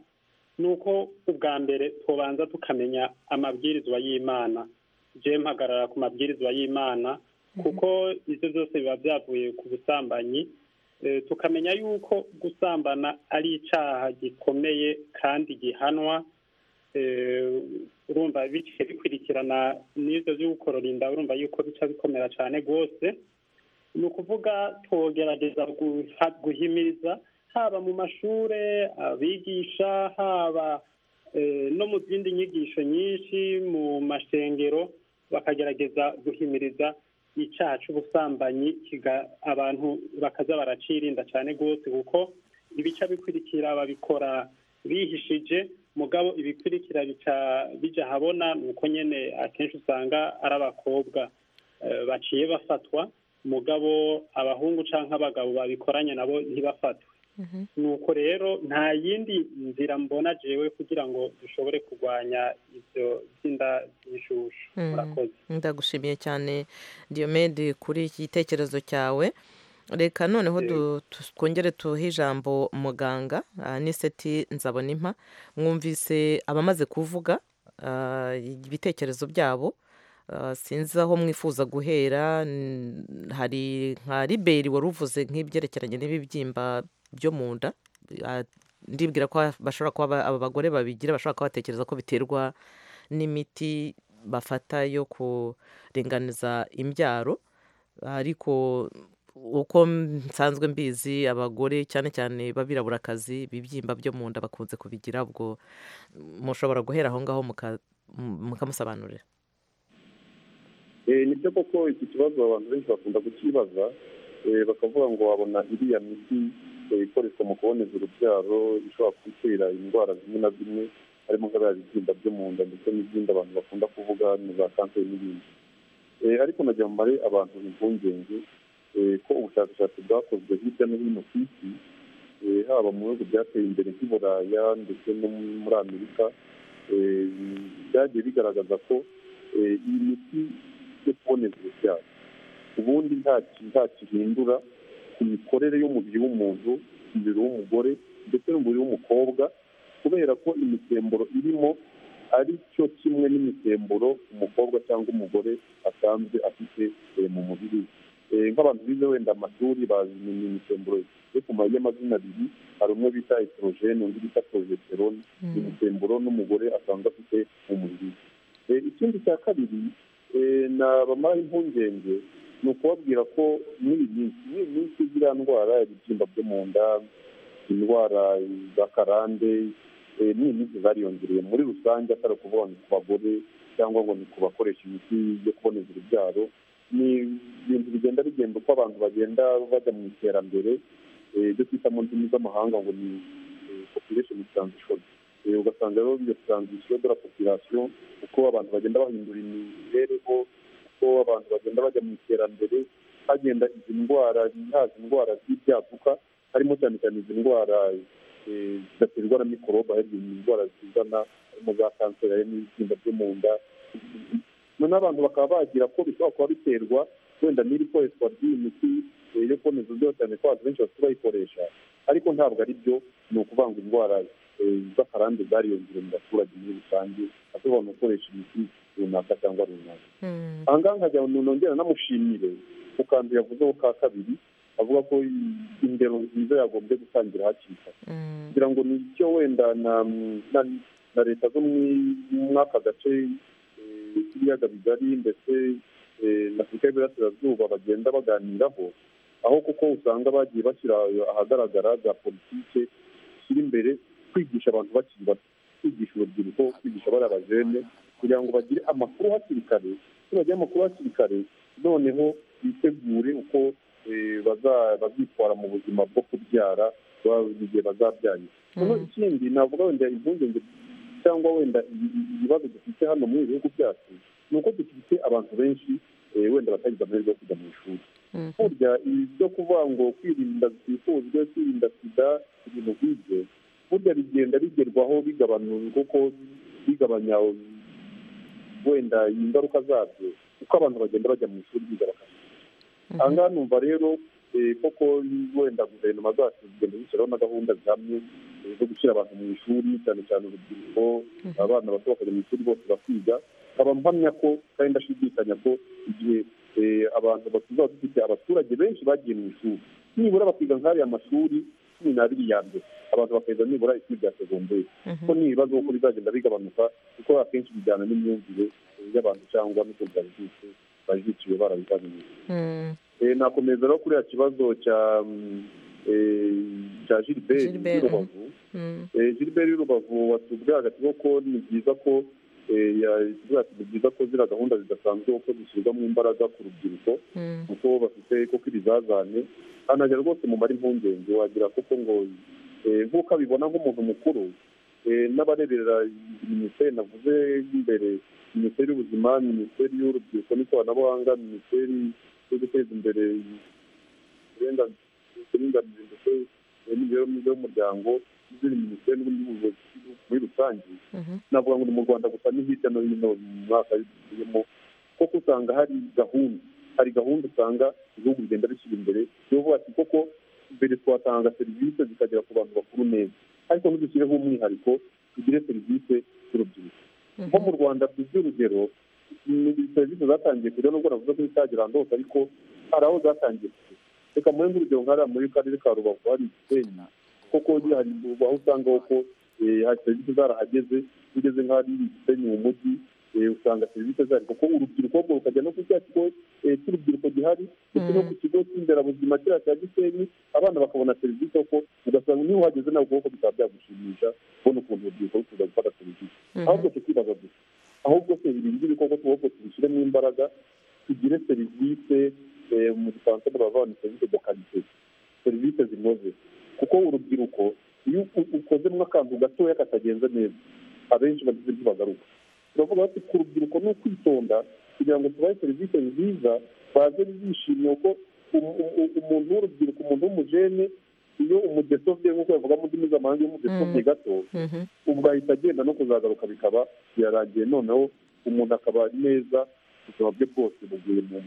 ni uko ubwa mbere tubanza tukamenya amabwirizwa y'imana je mpagarara ku mabwirizwa y'imana kuko ibyo byose biba byavuye ku busambanyi Eh, tukamenya yuko gusambana ari icyaha gikomeye kandi gihanwa Eh, urumva biciye bikurikirana n'ibyo byo gukorora inda urumva yuko bica bikomera cyane rwose ni ukuvuga tugerageza guha- guhimiriza haba mu mashure abigisha haba eh, no mu zindi nyigisho nyinshi mu mashengero bakagerageza guhimiriza icyaha cy'ubusambanyi kiga- abantu bakaza baracirinda cyane rwose kuko ibica bikurikira babikora bihishije mugabo ibikurikira bica bija habona ni uko nyine akenshi usanga ari abakobwa eh, baciye bafatwa mugabo abahungu cyangwa abagabo babikoranye nabo ntibafatwe nuko rero nta yindi nzira mbona jewe kugira ngo dushobore kurwanya ibyo by'inda z'ishushu Mm. murakoze ndagushimiye cyane diyomede kuri iki gitekerezo cyawe reka noneho du- tu- twongere tuhe ijambo muganga ah, niseti nzabona impa mwumvise abamaze kuvuga ah, ibitekerezo byabo Ah, sinzi aho mwifuza guhera n- hari nka liberi wari uvuze nk'ibyerekeranye n'ibibyimba byo mu nda Ah, ndibwira ko bashobora kuba aba bagore babigira bashobora kuba batekereza ko biterwa n'imiti bafata yo kuringaniza imbyaro ariko uko nsanzwe mbizi abagore cyane cyane b'abiraburakazi ibibyimba byo mu nda bakunze kubigira ubwo mushobora guhera aho ngaho mukamusobanurira ni byo koko iki kibazo abantu benshi bakunda kukibaza bakavuga ngo babona iriya miti ikoreshwa mu kuboneza urubyaro ishobora gutera indwara zimwe na zimwe harimo nk'abiriya bibyimba byo mu nda ndetse n'izindi abantu bakunda kuvuga ni za kanseri n'ibindi ariko nagira mumare abantu impungenge ko ubushakashatsi bwakozwe hirya no hino ku isi haba mu bihugu byateye imbere nk'i buraya ndetse no muri amerika byagiye bigaragaza ko iyi miti yo kuboneza urubyaro ubundi nta kihindura ku mikorere y'umubiri w'umuntu umubiri w'umugore ndetse n'umubiri w'umukobwa kubera ko imisemburo irimo ari cyo kimwe n'imisemburo umukobwa cyangwa umugore asanzwe afite mu mubiri we nk'abantu bize wenda amashuri bazi imisemburo yo ku y'amazina abiri hari umwe bita etorogene undi bita porojeterone imisemburo n'umugore asanzwe afite mu mubiri we ikindi cya kabiri ni abamara impungenge ni ukubabwira ko muri iyi minsi muri iyi minsi ziriya ndwara ibibyimba byo mu nda indwara za karande ni iminsi zariyongereye muri rusange atari ukuvuga ngo ku bagore cyangwa ngo ni ku bakoresha imiti yo kuboneza urubyaro ni ibintu bigenda bigenda uko abantu bagenda bajya mu iterambere ibyo twita mu ndimi z'amahanga ngo ni population transition ugasanga rero iyo transition de la population uko abantu bagenda bahindura imibereho uko abantu bagenda bajya mu iterambere hagenda izi ndwara haza indwara z'ibyaduka harimo cyane cyane izi ndwara zidaterwa na mikorobe hari indwara zizana harimo za kanseri harimo ibibyimba byo mu nda noneho abantu bakaba bagira ko bishobora kuba biterwa wenda n'ibikoreshwa ry'iyi miti yo kuboneza uburyo cyane ko abantu benshi bafite bayikoresha ariko ntabwo ari byo ni ukuvuga ngo indwara z'akarande zariyongereye mu baturage muri rusange ashobora gukoresha imiti runaka cyangwa runaka aha ngaha nkajya umuntu wongera anamushimire ku kantu yavuzeho ka kabiri avuga ko indero nziza yagombye gutangira hakiri kare kugira ngo ni icyo wenda na leta zo muri aka gace k'ibiyaga bigari ndetse na afurika y'uburasirazuba bagenda baganiraho aho kuko usanga bagiye bashyira ahagaragara za politike zishyira imbere kwigisha abantu bakiri bato kwigisha urubyiruko kwigisha bariya bajene kugira ngo bagire amakuru hakiri kare iyo bagira amakuru hakiri kare noneho bitegure uko bazitwara mu buzima bwo kubyara igihe bazabyaye noneho ikindi navuga wenda impungenge cyangwa wenda ibibazo dufite hano mu bihugu byacu ni uko dufite abantu benshi wenda batagize amahirwe yo kujya mu ishuri burya ibyo kuvuga ngo kwirinda zitifuzwe kwirinda sida ibintu nk'ibyo burya bigenda bigerwaho bigabanuka kuko bigabanya wenda ingaruka zabyo uko abantu bagenda bajya mu ishuri biga aha ngaha numva rero koko wenda guverinoma zacu zigenda zishyiraho na gahunda zihamye zo gushyira abantu mu ishuri cyane cyane urubyiruko abana bato bakajya mu ishuri bose bakiga nkaba mpamya ko kandi ndashidikanya ko igihe abantu batuzaba dufite abaturage benshi bagiye mu ishuri nibura bakiga nk'ariya mashuri cumi n'abiri ya mbere abantu bakaheza nibura ishuri rya segonderi kuko ni ibibazo kuko bizagenda bigabanuka kuko akenshi bijyana n'imyumvire y'abantu cyangwa n'ukuntu babijutse bajiciwe barabibamenyesha nakomeza rero kuriya kibazo cya cya gilbert y'urubavu gilbert y'urubavu watubwiye hagati ko ni byiza ko ni byiza ko ziriya gahunda zidasanzwe kuko zishyirwamo imbaraga ku rubyiruko kuko bafite kuko ibizazane hanajya rwose mumara impungenge wagira kuko ngo nk'uko abibona nk'umuntu mukuru n'abareberera minisiteri navuze imbere minisiteri y'ubuzima minisiteri y'urubyiruko n'ikoranabuhanga minisiteri yo guteza imbere uburenganzira ndetse n'imibereho myiza y'umuryango n'izindi minisiteri n'ubundi muri rusange navuga ngo ni mu rwanda gusa ni hirya no hino mu mwaka dutuyemo kuko usanga hari gahunda hari gahunda usanga ibihugu bigenda bishyira imbere bivuga ati koko mbere twatanga serivisi zikagera ku bantu bakuru neza ariko ntidushyireho umwihariko tugire serivisi z'urubyiruko nko mu rwanda tuzi urugero ni serivisi zatangiye kujya nubwo navuze ko zitagera ahantu hose ariko hari aho zatangiye kujya reka muri urugero nk'ariya muri karere ka rubavu hari igisenya koko gihanirwa aho usanga koko hari serivisi zarahageze iyo ugeze nk'aho ari gisenyi mu mujyi usanga serivisi zari kuko urubyiruko rwo rukajya no ku cya kigo cy'urubyiruko gihari ndetse no ku kigo cy'inderabuzima kiriya cya gisenyi abana bakabona serivisi kuko ugasanga niba uhageze nawe ukuboko bikaba byagushimisha kubona ukuntu urubyiruko rukuza gufata serivisi ahubwo tukibaza gusa ahubwo se ibi ngibi koko tuboko tubishyiremo imbaraga tugire serivisi mu gifaransa baravuga ni serivisi de kalite serivisi zinoze kuko urubyiruko iyo ukozemo akantu gatoya katagenze neza abenshi bagize ibyo bagaruka turavuga bati ku rubyiruko ni ukwitonda kugira ngo tubahe serivisi nziza baze bishimiye ko umuntu w'urubyiruko umuntu w'umujene iyo umudesovye nk'uko bavuga mu ndimi z'amahanga iyo umudesovye gato ubwo ahita agenda no kuzagaruka bikaba birarangiye noneho umuntu akaba neza ubuzima bwe bwose buguye mu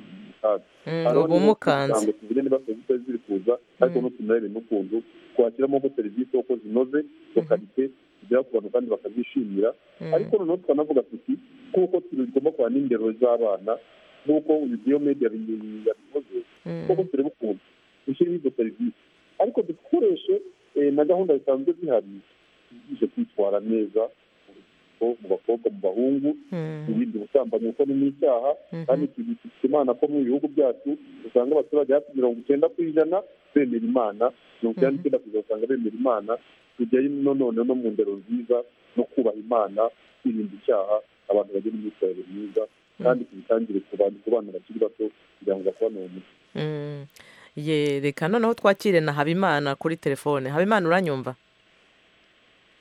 kaga ubu mukanze tugire niba serivisi ziri kuza ariko nutunarebe n'ukuntu twashyiramo ko serivisi uko zinoze lokalite zigera ku bantu kandi bakazishimira ariko noneho tukanavuga tuti nk'uko tugomba kubana n'indero z'abana nk'uko uyu giyo media yabivuze kuko turebe ukuntu dushyiremo izo serivisi ariko dukoreshe na gahunda zisanzwe zihari zije kwitwara neza mu bakobwa mu bahungu birinda ubusambanyi kuko ni n'icyaha kandi tubifite imana ko mu bihugu byacu usanga abaturage hafi mirongo icyenda ku ijana bemera imana mirongo icyenda n'icyenda ku ijana usanga bemera imana tujyayo none no mu ndero nziza no kubaha imana kwirinda icyaha abantu bagira imyitwarire myiza kandi tubitangire ku bana bakiri bato kugira ngo basobanure umuco reka noneho twakire na habimana kuri telefone habimana uranyumva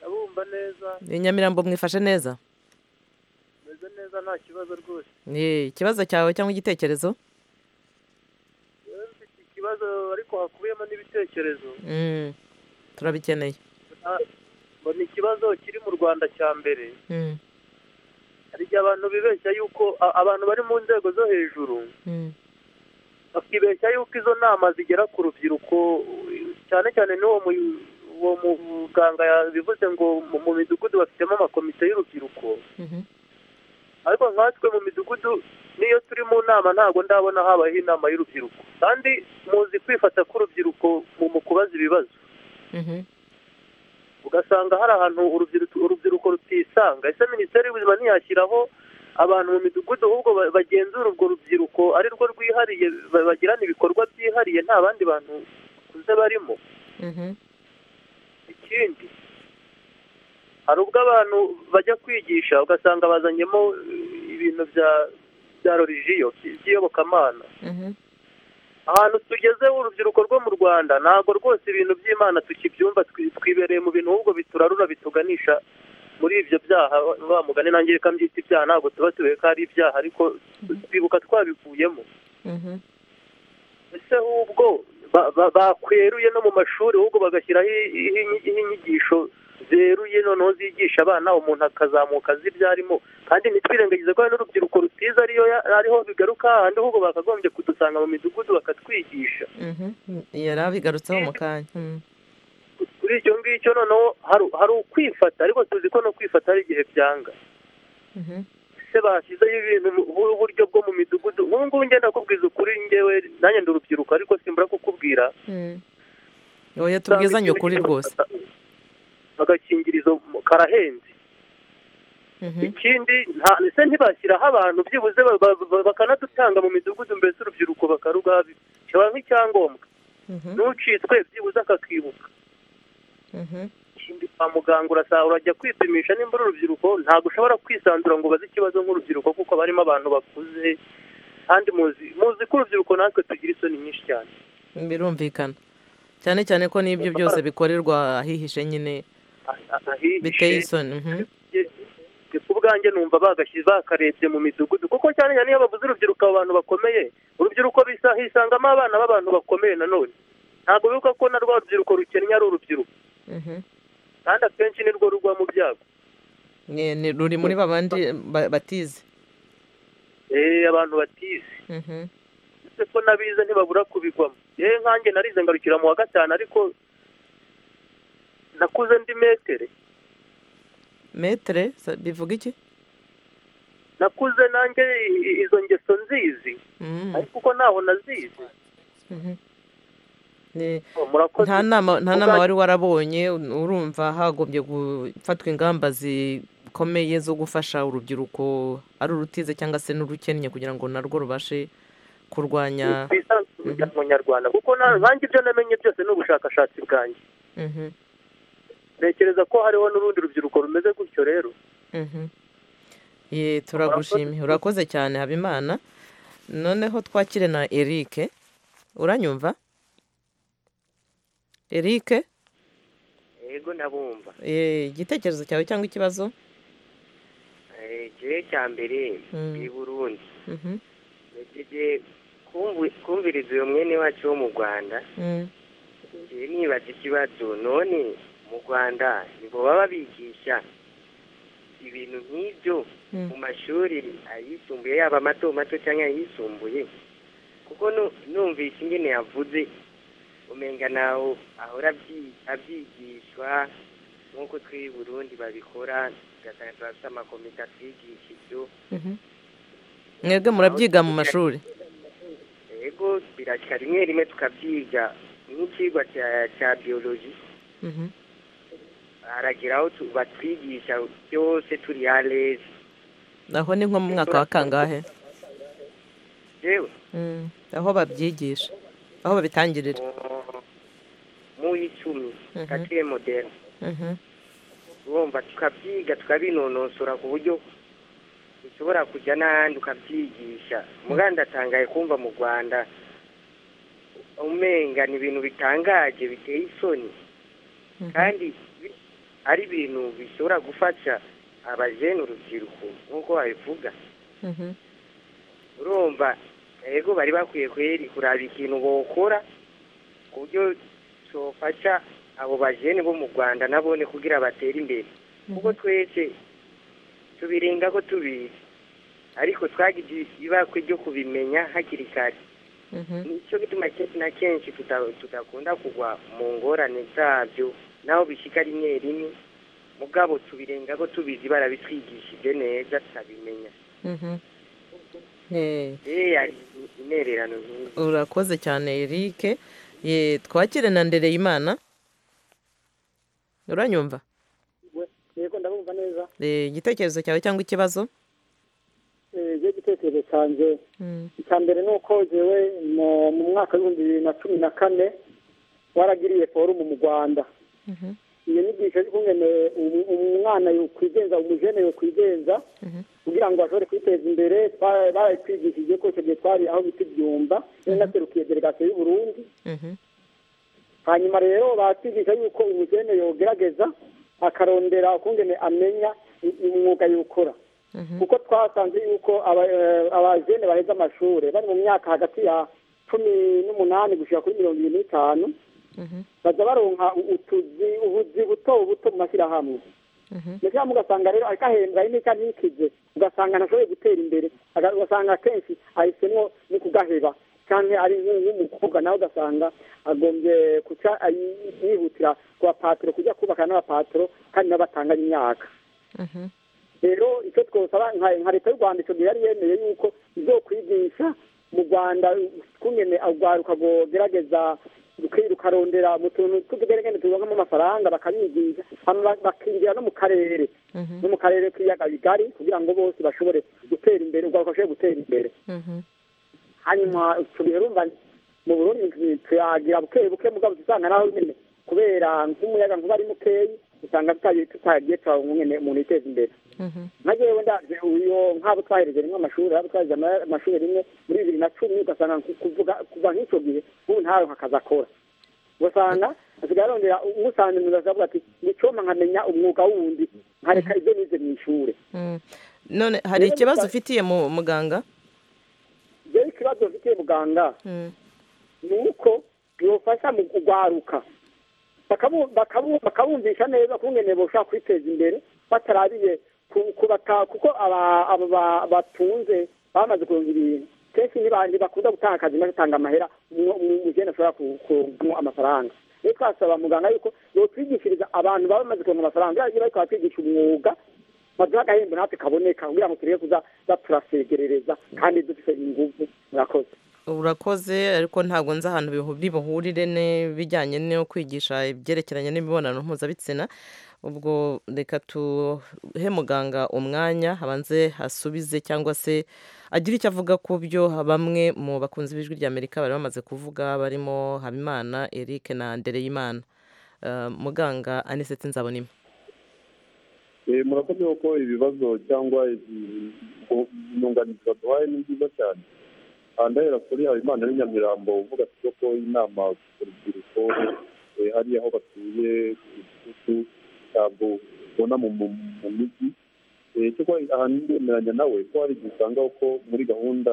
ndabumva neza ni nyamirambo mwifashe neza meze neza nta kibazo rwose ikibazo cyawe cyangwa igitekerezo rero mfite ikibazo ariko hakubiyemo n'ibitekerezo turabikeneye mbona ikibazo kiri mu rwanda cya mbere hari igihe abantu bibeshya yuko abantu bari mu nzego zo hejuru bakibeshya yuko izo nama zigera ku rubyiruko cyane cyane n'uwo muganga yabivuze ngo mu midugudu bafitemo amakomite y'urubyiruko ariko nkatwe mu midugudu n'iyo turi mu nama ntabwo ndabona habayeho inama y'urubyiruko kandi muzi kwifata k'urubyiruko mu kubaza ibibazo ugasanga hari ahantu urubyiruko rutisanga ese minisiteri y'ubuzima ntiyashyiraho abantu mu midugudu ahubwo bagenzura urwo rubyiruko ari rwo rwihariye bagirana ibikorwa byihariye nta bandi bantu bakuze barimo ikindi hari ubwo abantu bajya kwigisha ugasanga bazanyemo ibintu bya bya rorijiyo by'iyobokamana ahantu tugeze urubyiruko rwo mu rwanda ntabwo rwose ibintu by'imana tukibyumva twibereye mu bintu ahubwo biturarura bituganisha muri ibyo byaha wa mugani nange reka mbyita ibyaha ntabwo tuba tubihe ko ari ibyaha ariko twibuka twabivuyemo ese ahubwo bakweruye no mu mashuri ahubwo bagashyiraho inyigisho zeruye noneho zigisha abana umuntu akazamuka azi ibyo arimo kandi ntitwirengagize ko hari n'urubyiruko rutiza ariyo ariho bigaruka ahandi ahubwo bakagombye kudusanga mu midugudu bakatwigisha yari abigarutseho mu kanya kuri icyo ngicyo noneho hari ukwifata ariko tuzi ko no kwifata hari igihe byanga ese bashyizeho ibintu uburyo bwo mu midugudu ubu ngubu ngenda nakubwiza ukuri ngewe nanjye ndi urubyiruko ariko simbura kukubwira oya tubwizanye ukuri rwose agakingirizo karahenze ikindi ese ntibashyiraho abantu byibuze bakanadutanga mu midugudu mbese urubyiruko bakarugaha nk'icyangombwa n'ucitwe byibuze akakibuka kwa muganga urasanga urajya kwipimisha nimba uri urubyiruko ntabwo ushobora kwisanzura ngo ubaze ikibazo nk'urubyiruko kuko barimo abantu bakuze kandi muzi ko urubyiruko natwe tugira isoni nyinshi cyane birumvikana cyane cyane ko n'ibyo byose bikorerwa ahihishe nyine biteye isoni ku bwanjye numva bakarebye mu midugudu kuko cyane cyane iyo bavuze urubyiruko abantu bakomeye urubyiruko hisangamo abana b'abantu bakomeye nanone ntabwo bibuka ko na rwa rubyiruko rukennye ari urubyiruko kandi akenshi ni rwo rugwa mu byago ruri muri ba bandi batize abantu batize ndetse ko n'abize ntibabura kubigwamo yewe nkanjye narize ngarukira mu wa gatanu ariko nakuze ndi metere metere bivuga iki nakuze nanjye izo ngeso nzizi ariko uko ntaho nazizi Ni- murakoze nta nama nta nama Muzag- wari warabonye urumva hagombye gufatwa ingamba zikomeye zo gufasha urubyiruko ari urutize cyangwa se n'urukennye kugira ngo narwo rubashe kurwanya twisanzure mu nyarwanda kuko na- nanjye ibyo namenye byose ni ubushakashatsi bwanjye Mhm, ntekereza ko hariho n'urundi rubyiruko rumeze gutyo rero mhm. Ye, turagushimye urakoze cyane habimana noneho twakire na erike uranyumva erike yego ndabumva eh, igitekerezo cyawe cyangwa ikibazo Eh, igihe cya mbere Mm. i burundi Mhm, ntegeje kumvu- kumviriza uyu mwene wacu wo mu rwanda mm, ngewe nibaza ikibazo none mu rwanda nibo baba bigisha ibintu nk'ibyo Mm. mu mashuri ayisumbuye yaba mato mato cyangwa ayisumbuye kuko nu- numvise ingene yavuze umenga naho ahora abyi- abyigishwa nk'uko twe i burundi babikora ugasanga turafite amakomite atwigisha ibyo mhm. mwebwe murabyiga mu mashuri yego birakira rimwe rimwe tukabyiga nk'icyigwa cya cya biyoloji Mhm, haragira aho tu- batwigisha byose turi halezi aho ni nko mu mwaka wa kangahe yewe Mm, aho babyigisha aho babitangirira mu icumi Mhm. katiye modera Mhm, urumva tukabyiga tukabinonosora ku buryo ushobora kujya n'ahandi ukabyigisha muganda atangaye kumva mu rwanda umenga ni ibintu bitangaje biteye isoni kandi bi- ari ibintu bishobora gufasha abajene urubyiruko nk'uko babivuga mhm, urumva yego bari bakwiye kweri kuraba ikintu bokora ku buryo cyofasha abo bajene bo mu rwanda nabone kugira batere imbere kuko twese tubirenga ko tubizi ariko twagize ibakwe ryo kubimenya hakiri kare mhm. nicyo gituma ke- na kenshi tuta- tudakunda kugwa mu ngorane zabyo naho bishyika rimwe rimwe mugabo tubirenga ko tubizi barabitwigishije neza turabimenya Mhm. Eh, Eh, hari intererano nk'izi urakoze cyane erike Ye, twakire na ndereyimana uranyumva yego ndabumva neza Eh, igitekerezo cyawe cyangwa ikibazo Eh, je igitekerezo cyanjye Mm, icya mbere ni uko jewe mu- mu mwaka w'ibihumbi bibiri na cumi na kane waragiriye forumu mu rwanda mhm, iyo nyigisho y'ukungene umu- umwana yokwigenza umujene yokwigenza mhm, kugira ngo bashobore kwiteza imbere twa- barayitwigishije ko icyo gihe twari aho bita ibyumba yari naserukiye delegasiyo y'u burundi mhm, hanyuma rero batwigisha yuko umujene yogerageza akarondera ukungene amenya i- umwuga yukora mhm, kuko twasanze yuko aba- eh, abajene baheze amashuri bari mu myaka hagati ya cumi n'umunani gushyira kuri mirongo irindwi n'itanu mhm, baza baronka u- utuzi ubuzi buto buto mu mashyirahamwe mhm, mbese ugasanga rero ariko ahembwa ari n'icyo anikize ugasanga ntashoboye gutera imbere aga- ugasanga akenshi ahisemo no kugaheba kandi ari nk'u- nk'umukobwa nawe ugasanga agombye kuca ayi- yihutira ku bapatiro kujya kubaka n'abapatiro kandi nabo batanganye imyaka mhm, rero icyo twosaba nka nka leta y'u rwanda icyo gihe yari yemeye yuko izokwigisha mu rwanda kungene urwaruka rwogerageza rukarondera mu tuntu tw'utugeregende turonkamo amafaranga bakabigisha hama ba- bakinjira no mu karere mhm, no mu karere k'ibiyaga bigari kugira ngo bose bashobore gutera imbere urwaruka rushobore gutera imbere mhm. hanyuma icyo gihe urumva mu burundi tuyagira buke buke mugabo usanga naho nyine kubera nk'umuyaga nkuba ari mukeyi usanga tutagiye- tutagiye tuhabona nyine umuntu yiteza imbere Mhm. nka jewe ndaje uyo nk'abo twahereje rimwe amashuri abo twahereje ama- amashuri rimwe muri bibiri na cumi ugasanga nku- kuvuga kuva nk'icyo gihe ubu ntaronka akazi akora ugasanga asigaye arondera umusanze mu nzu akavuga ati nicoma nkamenya umwuga wundi nkareka ibyo nize mu ishure Mm. none hari Rero ikibazo musa- ufitiye mu muganga jewe ikibazo mfitiye muganga Mm, ni uko yofasha mu kugwaruka Bakabu- bakabu- bakabumvisha neza kungene boshobora kwiteza imbere batarabiye ku- kubata kuko aba- aba ba- batunze bamaze kuronka ibintu kenshi niba- ntibakunda gutanga akazi maze atanga amahera umujene ashobora ku- kuronkamo amafaranga rero twasaba muganga yuko yotwigishiriza abantu baba bamaze kuronka amafaranga iyo bariko batwigisha umwuga baduha agahembo natwe kaboneka kugira ngo tureke kuza baturasegerereza kandi dufite inguvu murakoze urakoze ariko ntabwo nzi ahantu bihu- bihurire n'ibijyanye no kwigisha ibyerekeranye n'imibonano mpuzabitsina ubwo reka tuhe muganga umwanya habanze hasubize cyangwa se agira icyo avuga ku byo bamwe mu bakunzi b'ijwi ry'amerika bari bamaze kuvuga barimo habimana eric na ndereyimana Eh, muganga anisetse nzabonima Eh, murakoze kuko ibibazo cyangwa inyunganizi baduhaye ni byiza cyane aha ndahera kuri habimana n'inyamirambo uvuga ati ko inama ku rubyiruko eh, hariya aho batuye ku gikutu ntabwo ubona mu mu- mu mijyi Eh, kuko ahantu ndemeranya nawe ko hari igihe usanga ko muri gahunda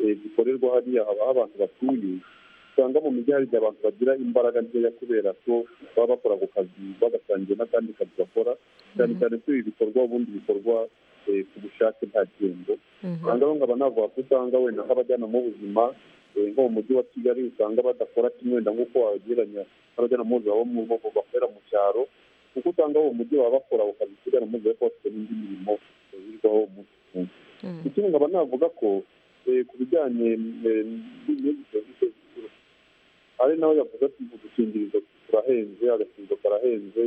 eh, zikorerwa hariya haba aho abantu batuye usanga mu mijyi hari igihe abantu bagira imbaraga nkeya kubera ko baba bakora ako kazi bagasangiye n'akandi kazi bakora cyane cyane ko ibi bikorwa ubundi bikorwa eh, ku bushake nta gihembo aha ngaho nkaba navuga ko usanga wenda nk'abajyanama b'ubuzima eh, nko mu mujyi wa kigali usanga badakora kimwe wenda nk'uko wagereranya n'abajyanama b'ubuzima bo mu bo bakorera mu cyaro kuko usanga bo mu mujyi baba bakora ako kazi k'abajyanama b'ubuzima ariko bafite n'indi mirimo eh, birirwaho umunsi ku wundi ikindi nkaba navuga ko eh, ku bijyanye eh, n'izindi serivisi z'ubucuruzi ari nawe yavuze ati udukingirizo turahenze agakingo karahenze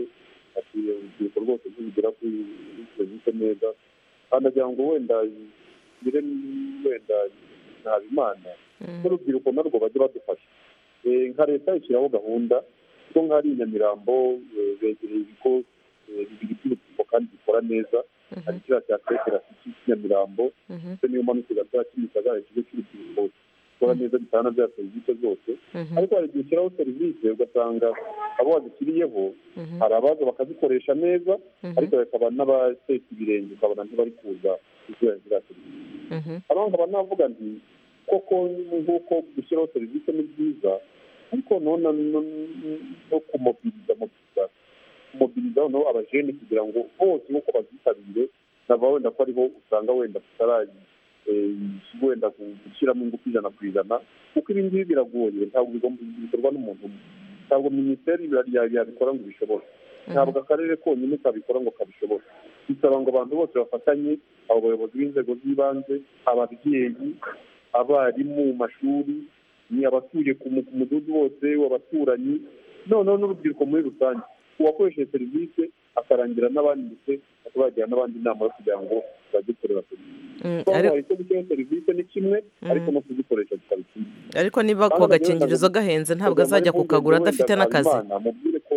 ati urubyiruko rwose ntibigera kuri serivisi neza kandi agira ngo wenda ngire wenda naba imana n'urubyiruko narwo bajye badufasha Eh, nka leta ishyiraho gahunda kuko nk'ahari i nyamirambo eh, begereye ibigo eh, bibiri by'urubyiruko kandi bikora neza hari kiriya cya tekera cy'i nyamirambo ndetse niyo manukira bya kimisagara ikigo cy'urubyiruko gikora neza bitana bya serivisi zose ariko hari igihe ushyiraho serivisi ugasanga abo wazishyiriyeho hari abaza bakazikoresha neza ariko hakaba n'abateka ibirenge ukabona ntibari kuza kuzura ziriya serivisi hano nkaba navuga nti koko nk'uko gushyiraho serivisi ni byiza ariko none no- no- no kumobiriza mobiriza kumobiriza noneho abajene kugira ngo bose nk'uko bazitabire nava wenda ko ariho usanga wenda tutarayi eh, wenda gushyiramo ingufu ijana ku ijana kuko ibi ngibi biragoye ntabwo bigomba bikorwa n'umuntu umwe ntabwo minisiteri bira- ya- yabikora ngo ibishobore ntabwo akarere konyine kabikora ngo kabishobore bisaba ngo abantu bose bafatanye abo bayobozi b'inzego z'ibanze ababyeyi abarimu mu mashuri ni abatuye ku mu- ku mudugudu wose w'abaturanyi noneho n'urubyiruko muri rusange uwakoresheje serivisi akarangira n'abandi ndetse akabagira n'abandi inama yo kugira ngo bajye kureba serivisi ariko- icyo gushyiraho serivisi ni kimwe ariko no kuzikoresha bikaba ikindi ariko niba ako gakingirizo gahenze ntabwo azajya kukagura adafite n'akazi mubwire ko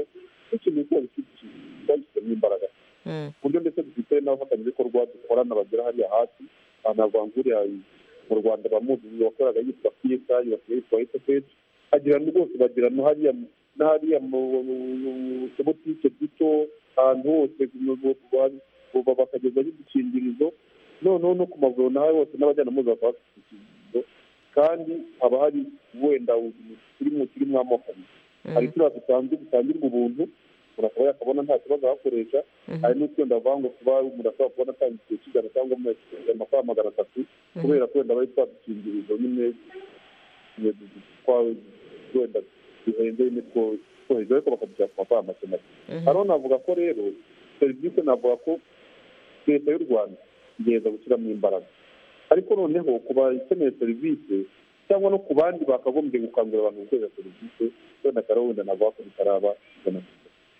n'ikintu cyose gifite ikintu cyagifitemo imbaraga Mm. ku buryo ndetse dufite n'abafatanyabikorwa dukorana bagera hariya hasi aha ntabwo hanguriye mu rwanda bamuzi wakoraga yitwa psa yibasiye yitwa sfh agira ngo rwose bagira no hariya no hariya mu mu tubutike duto ahantu hose mu- mu- mu- mu- bakagezaho udukingirizo noneho no ku mavuriro n'aho hose n'abajyana mpuzabitsina bakaba bafite udukingirizo kandi haba hari wenda turimo turimo amoko abiri hari turiya dusanzwe dutangirwa ubuntu umuntu akaba yakabona nta kibazo ahakoresha hari n'utwenda bavuga ngo kuba umuntu ashobora kubona atanga igihe cy'ijana cyangwa mu- amafaranga magana atatu kubera ko wenda bari twadukingirizo nyine nyine twa- wenda duhenze nyine two- twohereza ariko bakadushyira ku mafaranga make make hariho navuga ko rero serivisi navuga ko leta y'u rwanda igerageza gushyiramo imbaraga ariko noneho ku bakeneye serivisi cyangwa no ku bandi bakagombye gukangurira abantu gukorera serivisi wenda akaba wenda navuga ko bitaraba ijana ku ijana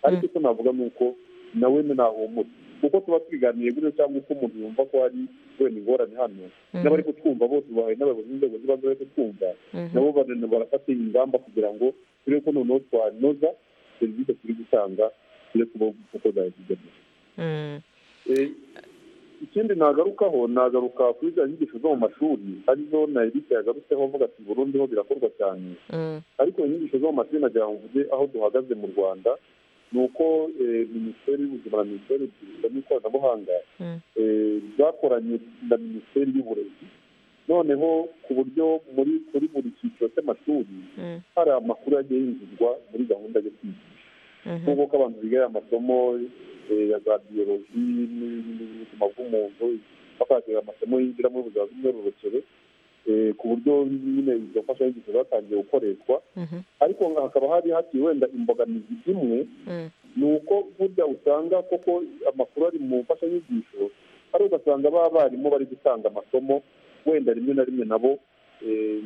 ariko icyo navuga ni uko nawe nahumura kuko tuba twiganiye gutyo cyangwa uko umuntu yumva ko hari wenda ingorane hano n'abari kutwumva bose ubahaye n'abayobozi b'inzego zibanze bari kutwumva Mhm. nabo barana- barafata ingamba kugira ngo turebe ko noneho twanoza serivisi turi gutanga turi kuba uko zayizigamiye Eh, ikindi nagarukaho nagaruka kuri za nyigisho zo mu mashuri arizo na erike yagarutseho avuga ati burundu ho birakorwa cyane ariko inyigisho zo mu mashuri nagira ngo mvuge aho duhagaze mu rwanda ni uko eh, minisiteri y'ubuzima na minisiteri y'urubyiruko n'ikoranabuhanga eh, zakoranye na minisiteri y'uburezi noneho ku buryo muri kuri buri cyiciro cy'amashuri hari amakuru yagiye yinjizwa muri gahunda yo kwigisha nk'uko ko abantu bigaye amasomo eh, ya za biyoloji n'ibindi by'ubuzima bw'umuntu bakagira amasomo yinjira muri buzima bw'imyororokere eh, ku buryo nyine izo mfashanyigisho zatangiye gukoreshwa ariko hakaba hari hakiri wenda imbogamizi imwe ni uko burya usanga koko amakuru ari mu mfashanyigisho ari ugasanga ba barimu bari gutanga amasomo wenda rimwe na rimwe nabo eh,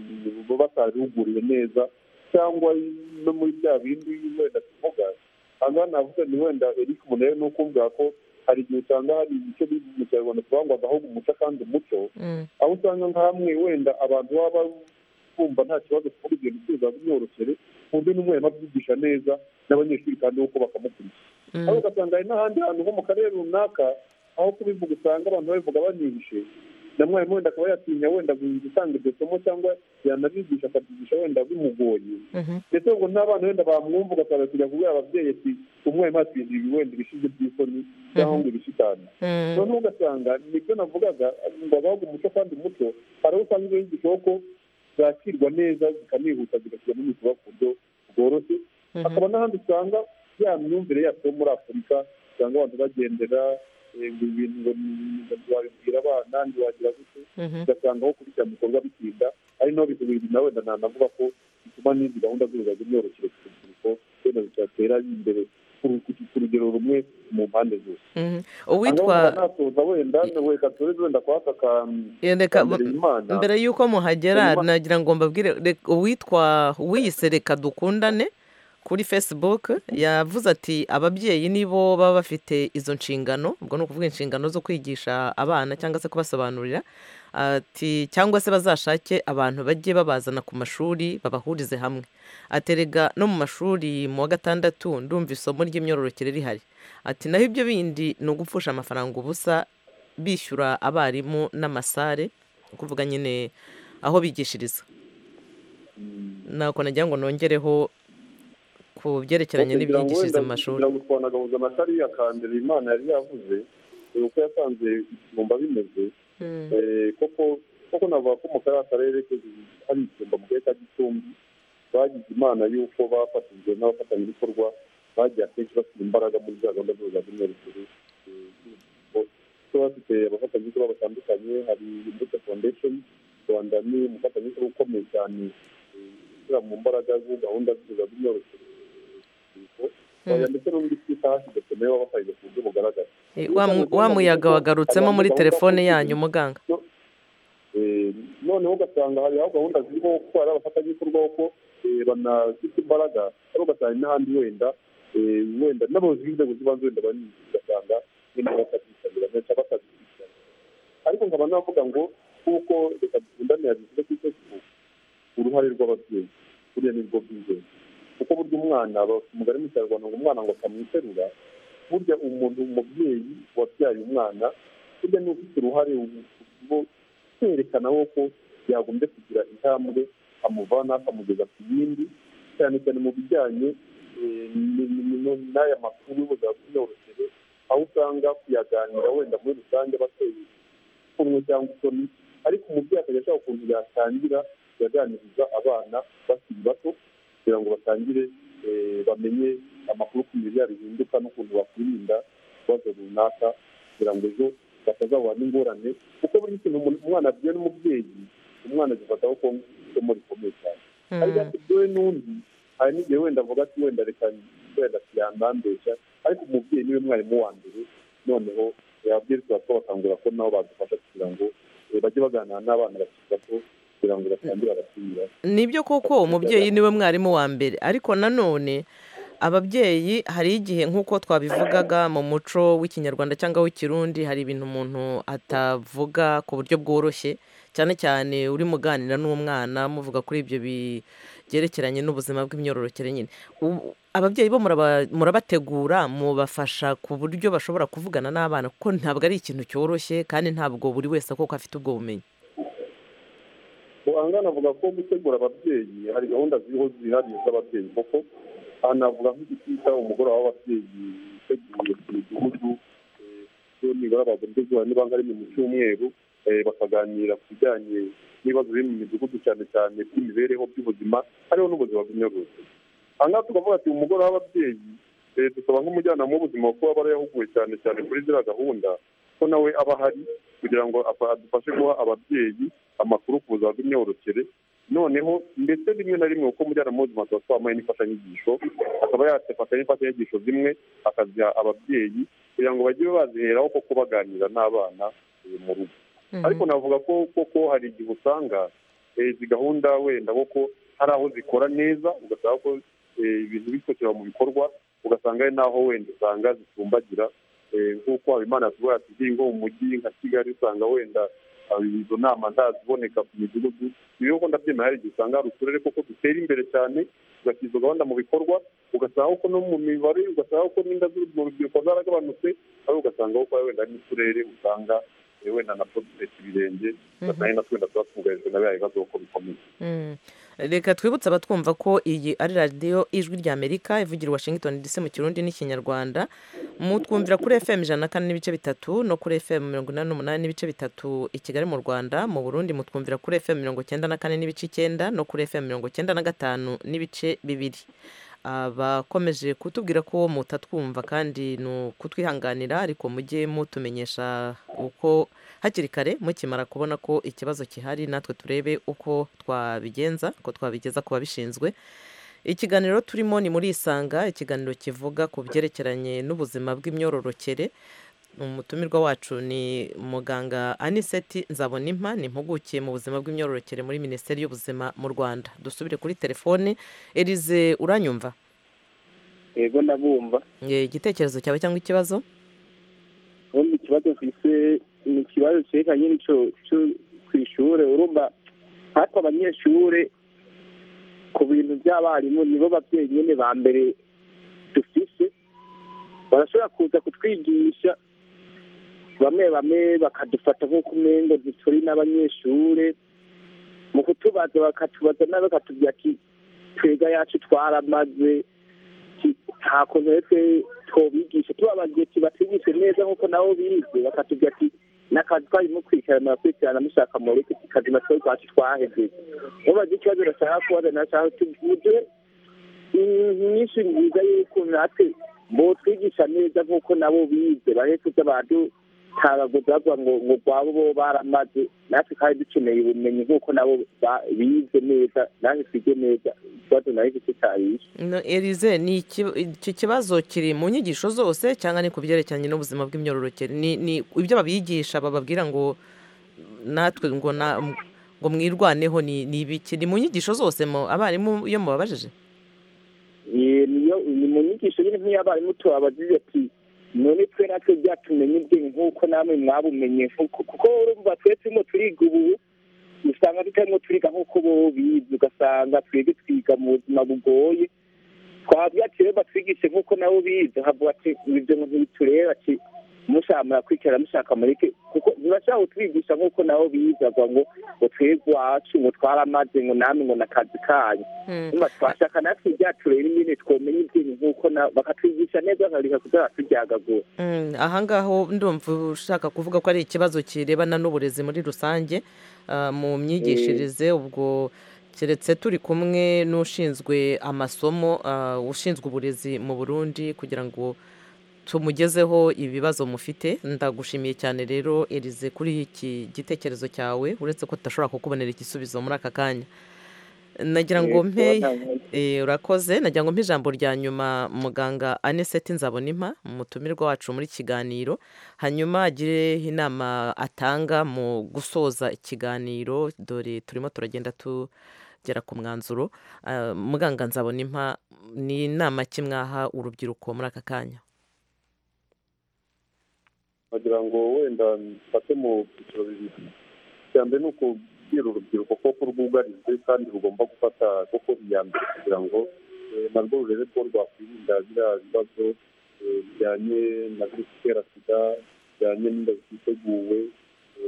baba batarihuguriwe neza cyangwa no muri bya bindi wenda tuvuga aha navuga ni wenda eric munere ni ukuvuga ko hari igihe usanga hari ibice mu kinyarwanda tuvuga ngo agahugu umuco kandi umuco aho usanga nk'amwe wenda abantu baba bumva nta kibazo kuko ibyo bicuruza byoroshye ku buryo n'umwarimu abyigisha neza n'abanyeshuri kandi uko bakamukurikiza aho ugasanga hari n'ahandi hantu nko mu karere runaka aho kubivuga usanga abantu babivuga banihishe na mwarimu wenda akaba yatinya wenda gutanga iryo somo cyangwa yanabigisha akabyigisha wenda bimugoye ndetse ngo n'abana wenda bamwumva ugasanga kujya kubwira ababyeyi ati umwarimu atwize ibi wenda ibishize by'isoni cyangwa ngo ibishitane noneho ugasanga nibyo navugaga ngo abahuga umuco kandi umuco hari aho usanga ibyo yigishaho ko zakirwa neza zikanihuta zigashyira mu bikorwa ku buryo bworoshye hakaba n'ahandi usanga ya myumvire yacu yo muri afurika usanga abantu bagendera ibintu ngo wabibwira abana ntiwagira gute ugasanga aho kubishyira mu bikorwa bitinda ari naho bikubiri nawe nanavuga ko bituma n'izindi gahunda z'ubuyobozi byoroshyira ku rubyiruko wenda zitatera imbere ku rugero rumwe mu mpande zose uwitwa nasoza wenda reka turebe wenda reka Imana. mbere y'uko muhagera nagira ngo mbabwire reka- uwitwa wiyise reka dukundane kuri facebook yavuze ati ababyeyi nibo baba bafite izo nshingano ubwo ni ukuvuga inshingano zo kwigisha abana cyangwa se kubasobanurira ati cyangwa se bazashake abantu bajye babazana ku mashuri babahurize hamwe aterega no mu mashuri mu wa gatandatu ndumva isomo ry'imyororokere rihari ati naho ibyo bindi ni ugupfusha amafaranga ubusa bishyura abarimu n'amasare ni ukuvuga nyine aho bigishiriza ntabwo nagira ngo nongereho ku byerekeranye n'ibyigishirize mu mashuri kugira ngo twanagahuza amatari ya kambere imana yari yavuze eh, uko yasanze ikigomba bimeze Mm. Eh, koko koko navuga ko mu kariya karere ke- hari ikigomba mu karere ka gicumbi bagize imana y'uko bafatanyije n'abafatanyabikorwa bagiye akenshi bashyira imbaraga muri za gahunda zose za bimwerekere kuko bafite abafatanyabikorwa batandukanye hari imbuto foundation rwanda ni umufatanyabikorwa ukomeye cyane eh, ushyira mu mbaraga za gahunda zose za bimwerekere oya ndetse n'undi twita hashize tumewe wabafashije ku buryo bugaragara Eh, wa mu- wa muyaga wagarutsemo muri telefone yanyu muganga Eh, noneho ugasanga hari aho gahunda zirimo kuko hari abafatanyabikorwa ko banafite imbaraga ariko ugasanga n'ahandi wenda eh, wenda n'abayobozi b'inzego z'ibanze wenda bari ugasanga nyine bakabyitabira ndetse bakabikurikirana ariko nkaba navuga ngo kuko reka dukundane yabivuze kuri facebook uruhare rw'ababyeyi buriya ni rwo bw'ingenzi kuko burya umwana ba- umugani mu kinyarwanda ngo umwana ngo akamwiterura burya umuntu umubyeyi wabyaye umwana burya niwe ufite uruhare mu- kwerekana wo ko yagombye kugira intambwe amuvana akamugeza ku yindi cyane cyane mu bijyanye eh, ni- ni- ni- ni- n'aya makuru y'ubuzima bw'imyororokere aho usanga kuyaganira wenda muri rusange bateye kumwe cyangwa isoni ariko umubyeyi akajya ashaka ukuntu yatangira yaganiriza abana bakiri bato kugira ngo batangire eh, bamenye amakuru ku mibiri yabo ihinduka n'ukuntu bakwirinda ikibazo runaka kugira ngo ejo batazahura n'ingorane kuko buri kintu umuntu- umwana abwiwe n'umubyeyi umwana agifataho ko isomo rikomeye cyane ariko abibwiwe n'undi hari n'igihe wenda avuga ati wenda reka wenda yanambesha ariko umubyeyi niwe mwarimu wa mbere noneho ababyeyi bato bakangura ko nabo badufasha kugira ngo eh, bajye baganira n'abana bakiri bato kugira ngo batangire barasubira nibyo koko umubyeyi niwe mwarimu wa mbere ariko nanone ababyeyi hari igihe nk'uko twabivugaga mu muco w'ikinyarwanda cyangwa w'ikirundi hari ibintu umuntu atavuga ku buryo bworoshye cyane cyane uri muganira n'umwana muvuga kuri ibyo byerekeranye n'ubuzima bw'imyororokere nyine Ubu- ababyeyi bo muraba- murabategura mubafasha ku buryo bashobora kuvugana n'abana kuko ntabwo ari ikintu cyoroshye kandi ntabwo buri wese koko afite ubwo bumenyi ahangana avuga ko gutegura ababyeyi hari gahunda ziriho zihariye z'ababyeyi koko aha navuga nk'igitita umugoroba w'ababyeyi uteguye ku midugudu eh, iyo nibura bagombye guhura niba ari mu cyumweru eh, bakaganira ku bijyanye n'ibibazo biri mu midugudu cyane cyane by'imibereho by'ubuzima hariho n'ubuzima bw'imyororokere aha ngaha tukavuga ati umugoroba w'ababyeyi eh, dusaba nk'umujyanama w'ubuzima kuba aba yarahuguwe cyane cyane kuri ziriya gahunda ko nawe aba ahari kugira ngo apa- adufashe guha ababyeyi amakuru ku buzima bw'imyororokere noneho ndetse rimwe na rimwe kuko umujyanama w'ubuzima tuba twamuhaye n'imfashanyigisho akaba yafata n'imfashanyigisho zimwe akaziha ababyeyi kugira ngo bajye baziheraho koko baganira n'abana eh, mu rugo ariko navuga ko koko hari igihe usanga eh, izi gahunda wenda kuko hari aho zikora neza ugasanga ko eh, ibintu bifatira mu bikorwa ugasanga hari n'aho wenda usanga zitumbagira eh, nk'uko habimana yatubwira ati ngiye nko mu mujyi nka kigali usanga wenda ah, izo nama ntaziboneka ku midugudu iyo ko ndabyemera hari igihe usanga hari uturere koko dutera imbere cyane ugashyira izo gahunda mu bikorwa ugasanga ko no mu mibare ugasanga ko n'inda z'urubyiruko rubyiruko zaragabanutse ariko ugasanga ko wenda hari n'uturere usanga eh, wenda na potifeti ibirenge ugasanga ari natwe wenda tuba twugarijwe na biriya bibazo kuko bikomeye Mm. reka twibutse abatwumva ko iyi ari radiyo ijwi ry'amerika ivugira i washington dc mu kirundi n'ikinyarwanda mutwumvira kuri fm ijana na kane n'ibice bitatu no kuri fm mirongo inani n'umunani n'ibice bitatu i kigali mu rwanda mu burundi mutwumvira kuri fm mirongo cyenda na kane n'ibice icyenda no kuri fm mirongo cyenda na gatanu n'ibice bibiri abakomeje kutubwira ko mutatwumva kandi ni ukutwihanganira ariko mujye mutumenyesha uko hakiri kare mukimara kubona ko ikibazo gihari natwe turebe uko twabigenza ko twabigeza ku babishinzwe ikiganiro turimo ni muri isanga ikiganiro kivuga ku byerekeranye n'ubuzima bw'imyororokere umutumirwa wacu ni muganga aniseti nzabonimpa ni impuguke mu buzima bw'imyororokere muri minisiteri y'ubuzima mu rwanda dusubire kuri telefone erize uranyumva yego ndabumva Eh, igitekerezo cyawe cyangwa ikibazo ubundi ikibazo mfise ni ikibazo cyerekanye n'icyo cyo- ku ishuri urumva natwe abanyeshuri ku bintu by'abarimu nibo babyeyi nyine ba mbere dufise barashobora kuza kutwigisha bamwe bamwe bakadufata nk'uko umengo ntituri n'abanyeshuri mu kutubaza bakatubaza nawe bakatubwira ati twega yacu twaramaze Ati, nta kuntu rero twobigisha tubabagiye tubatigishe neza nk'uko nabo bize bakatubwira ati n'akazi twarimo kwicara murakurikirana mushaka mureke tukazima twe rwacu twahejeje mubaze ikibazo bashaka kubaza nashaka tuvuge ibintu nyinshi nziza y'ukuntu natwe botwigisha neza nk'uko nabo bize bareke kuza abantu tabaguza bavuga ngo ngo rwabo bo baramaze natwe kandi dukeneye ubumenyi nk'uko nabo ba- bize neza natwe twige neza ikibazo nawe gitutarisha No, erize ni iki- iki kibazo kiri mu nyigisho zose cyangwa ni ku byerekeranye n'ubuzima bw'imyororokere ni ni ibyo babigisha bababwira ngo natwe ngo na- ngo mwirwaneho ni ni ibiki ni mu nyigisho zose mu- abarimu iyo mubabajije Eh, niyo ni mu nyigisho nyine nk'iy'abarimu tubabazize ati none twe natwe byatumenye ubwenge nk'uko namwe mwabumenye nk'uko kuko urumva twe turimo turiga ubu usanga tutarimo turiga nk'uko bo bize ugasanga twebwe twiga mu buzima bugoye twabwira ati rero batwigishe nk'uko nabo bize havuga ati ibyo ngo ntibitureba ati mushaka murakwicara mushaka mureke kuko ntibashaka kutwigisha nk'uko nabo bize bavuga ngo ngo twebwe iwacu ngo twaramaze ngo namwe ngo n'akazi kanyu nyuma twashaka natwe ibyacu rero nyine twomenya ibyintu nk'uko na- bakatwigisha neza bakareka kuzaba turyagagura Mm, ahangaho ndumva ushaka kuvuga ko ari ikibazo kirebana n'uburezi muri rusange ah, mu myigishirize ubwo keretse turi kumwe n'ushinzwe amasomo ah, ushinzwe uburezi mu burundi kugira ngo tumugezeho ibibazo mufite ndagushimiye cyane rero erize kuri iki gitekerezo cyawe uretse ko tudashobora kukubonera igisubizo muri aka kanya nagira ngo Yego, mpe nta- Eh, urakoze nagira ngo mpe ijambo rya nyuma muganga aniseti nzabonimpa umutumirwa wacu muri kiganiro hanyuma agire inama atanga mu gusoza ikiganiro dore turimo turagenda tugera ku mwanzuro Ah, muganga nzabonimpa ni inama ki mwaha urubyiruko muri aka kanya wagira ngo wenda mfate mu byiciro bibiri icya mbere ni ukubwira urubyiruko ko rwugarijwe kandi rugomba gufata koko iya mbere kugira ngo eh, narwo rurebe ko rwakwirinda biriya bibazo eh, bijyanye na virusi itera sida bijyanye n'inda ziteguwe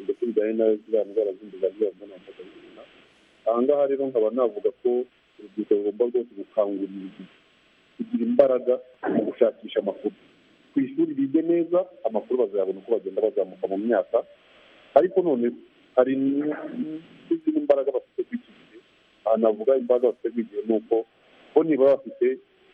ndetse bijyanye na ziriya ndwara zindi za ziriya mbonano mpuzabitsina aha ngaha rero nkaba navuga ko urubyiruko rugomba rwose gukangurirwa kugira imbaraga mu gushakisha amakuru ku ishuri bige neza amakuru bazayabona uko bagenda bazamuka mu myaka ariko none hari n- n'izindi mbaraga bafite kuri iki gihe aha navuga imbaraga bafite kuri iki gihe ni uko bo nibaba bafite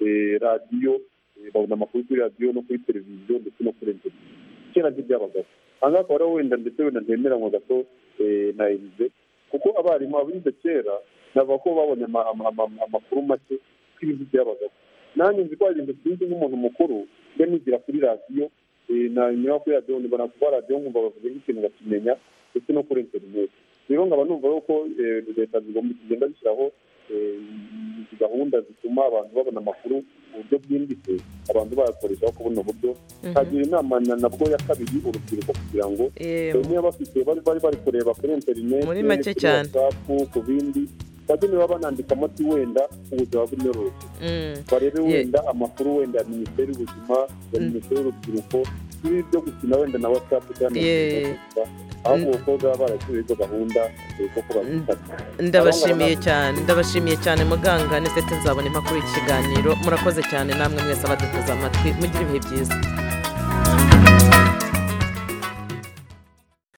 eh, radiyo eh, babona amakuru kuri radiyo no kuri televiziyo ndetse no kuri interineti kera ntibyabagaho aha ngaha akaba ariho wenda ndetse wenda ntemeranywa gato eh, na erize kuko abarimu abize kera navuga ko babonye ama- ama- ama- amakuru make ko ibintu byabagaho nanjye nzi ko hari ibintu byinshi nk'umuntu mukuru njya nigira kuri radiyo eh, nanyura kuri radiyo mbona kuba radiyo nkumva bavuga nk'ikintu ngakimenya ndetse no kuri interineti rero nkaba numva yuko eh, leta zigomba zigenda zishyiraho eh, izi gahunda zituma abantu babona amakuru mu buryo bwimbitse abantu bayakoreshaho kubona uburyo Mhm. kagira inama na nabwo ya kabiri urubyiruko kugira ngo Eh, bamwe bafite bari bari bari kureba kuri interineti Muri make cyane. ku bindi bajye niba banandikamo ati wenda ubuzima bw'imyororokere Mm. barebe Ye- wenda amakuru wenda ya minisiteri y'ubuzima ya minisiteri y'urubyiruko ibi byo gukina wenda na watsapu cyangwa Ye. na aho abakobwa baba barashyiriweho izo gahunda eh, zo kubazifata ndabashimiye cyane ndabashimiye cyane muganga nesete nzabona impapuro y'iki kiganiro murakoze cyane namwe mwese abaduteze amatwi mugire ibihe byiza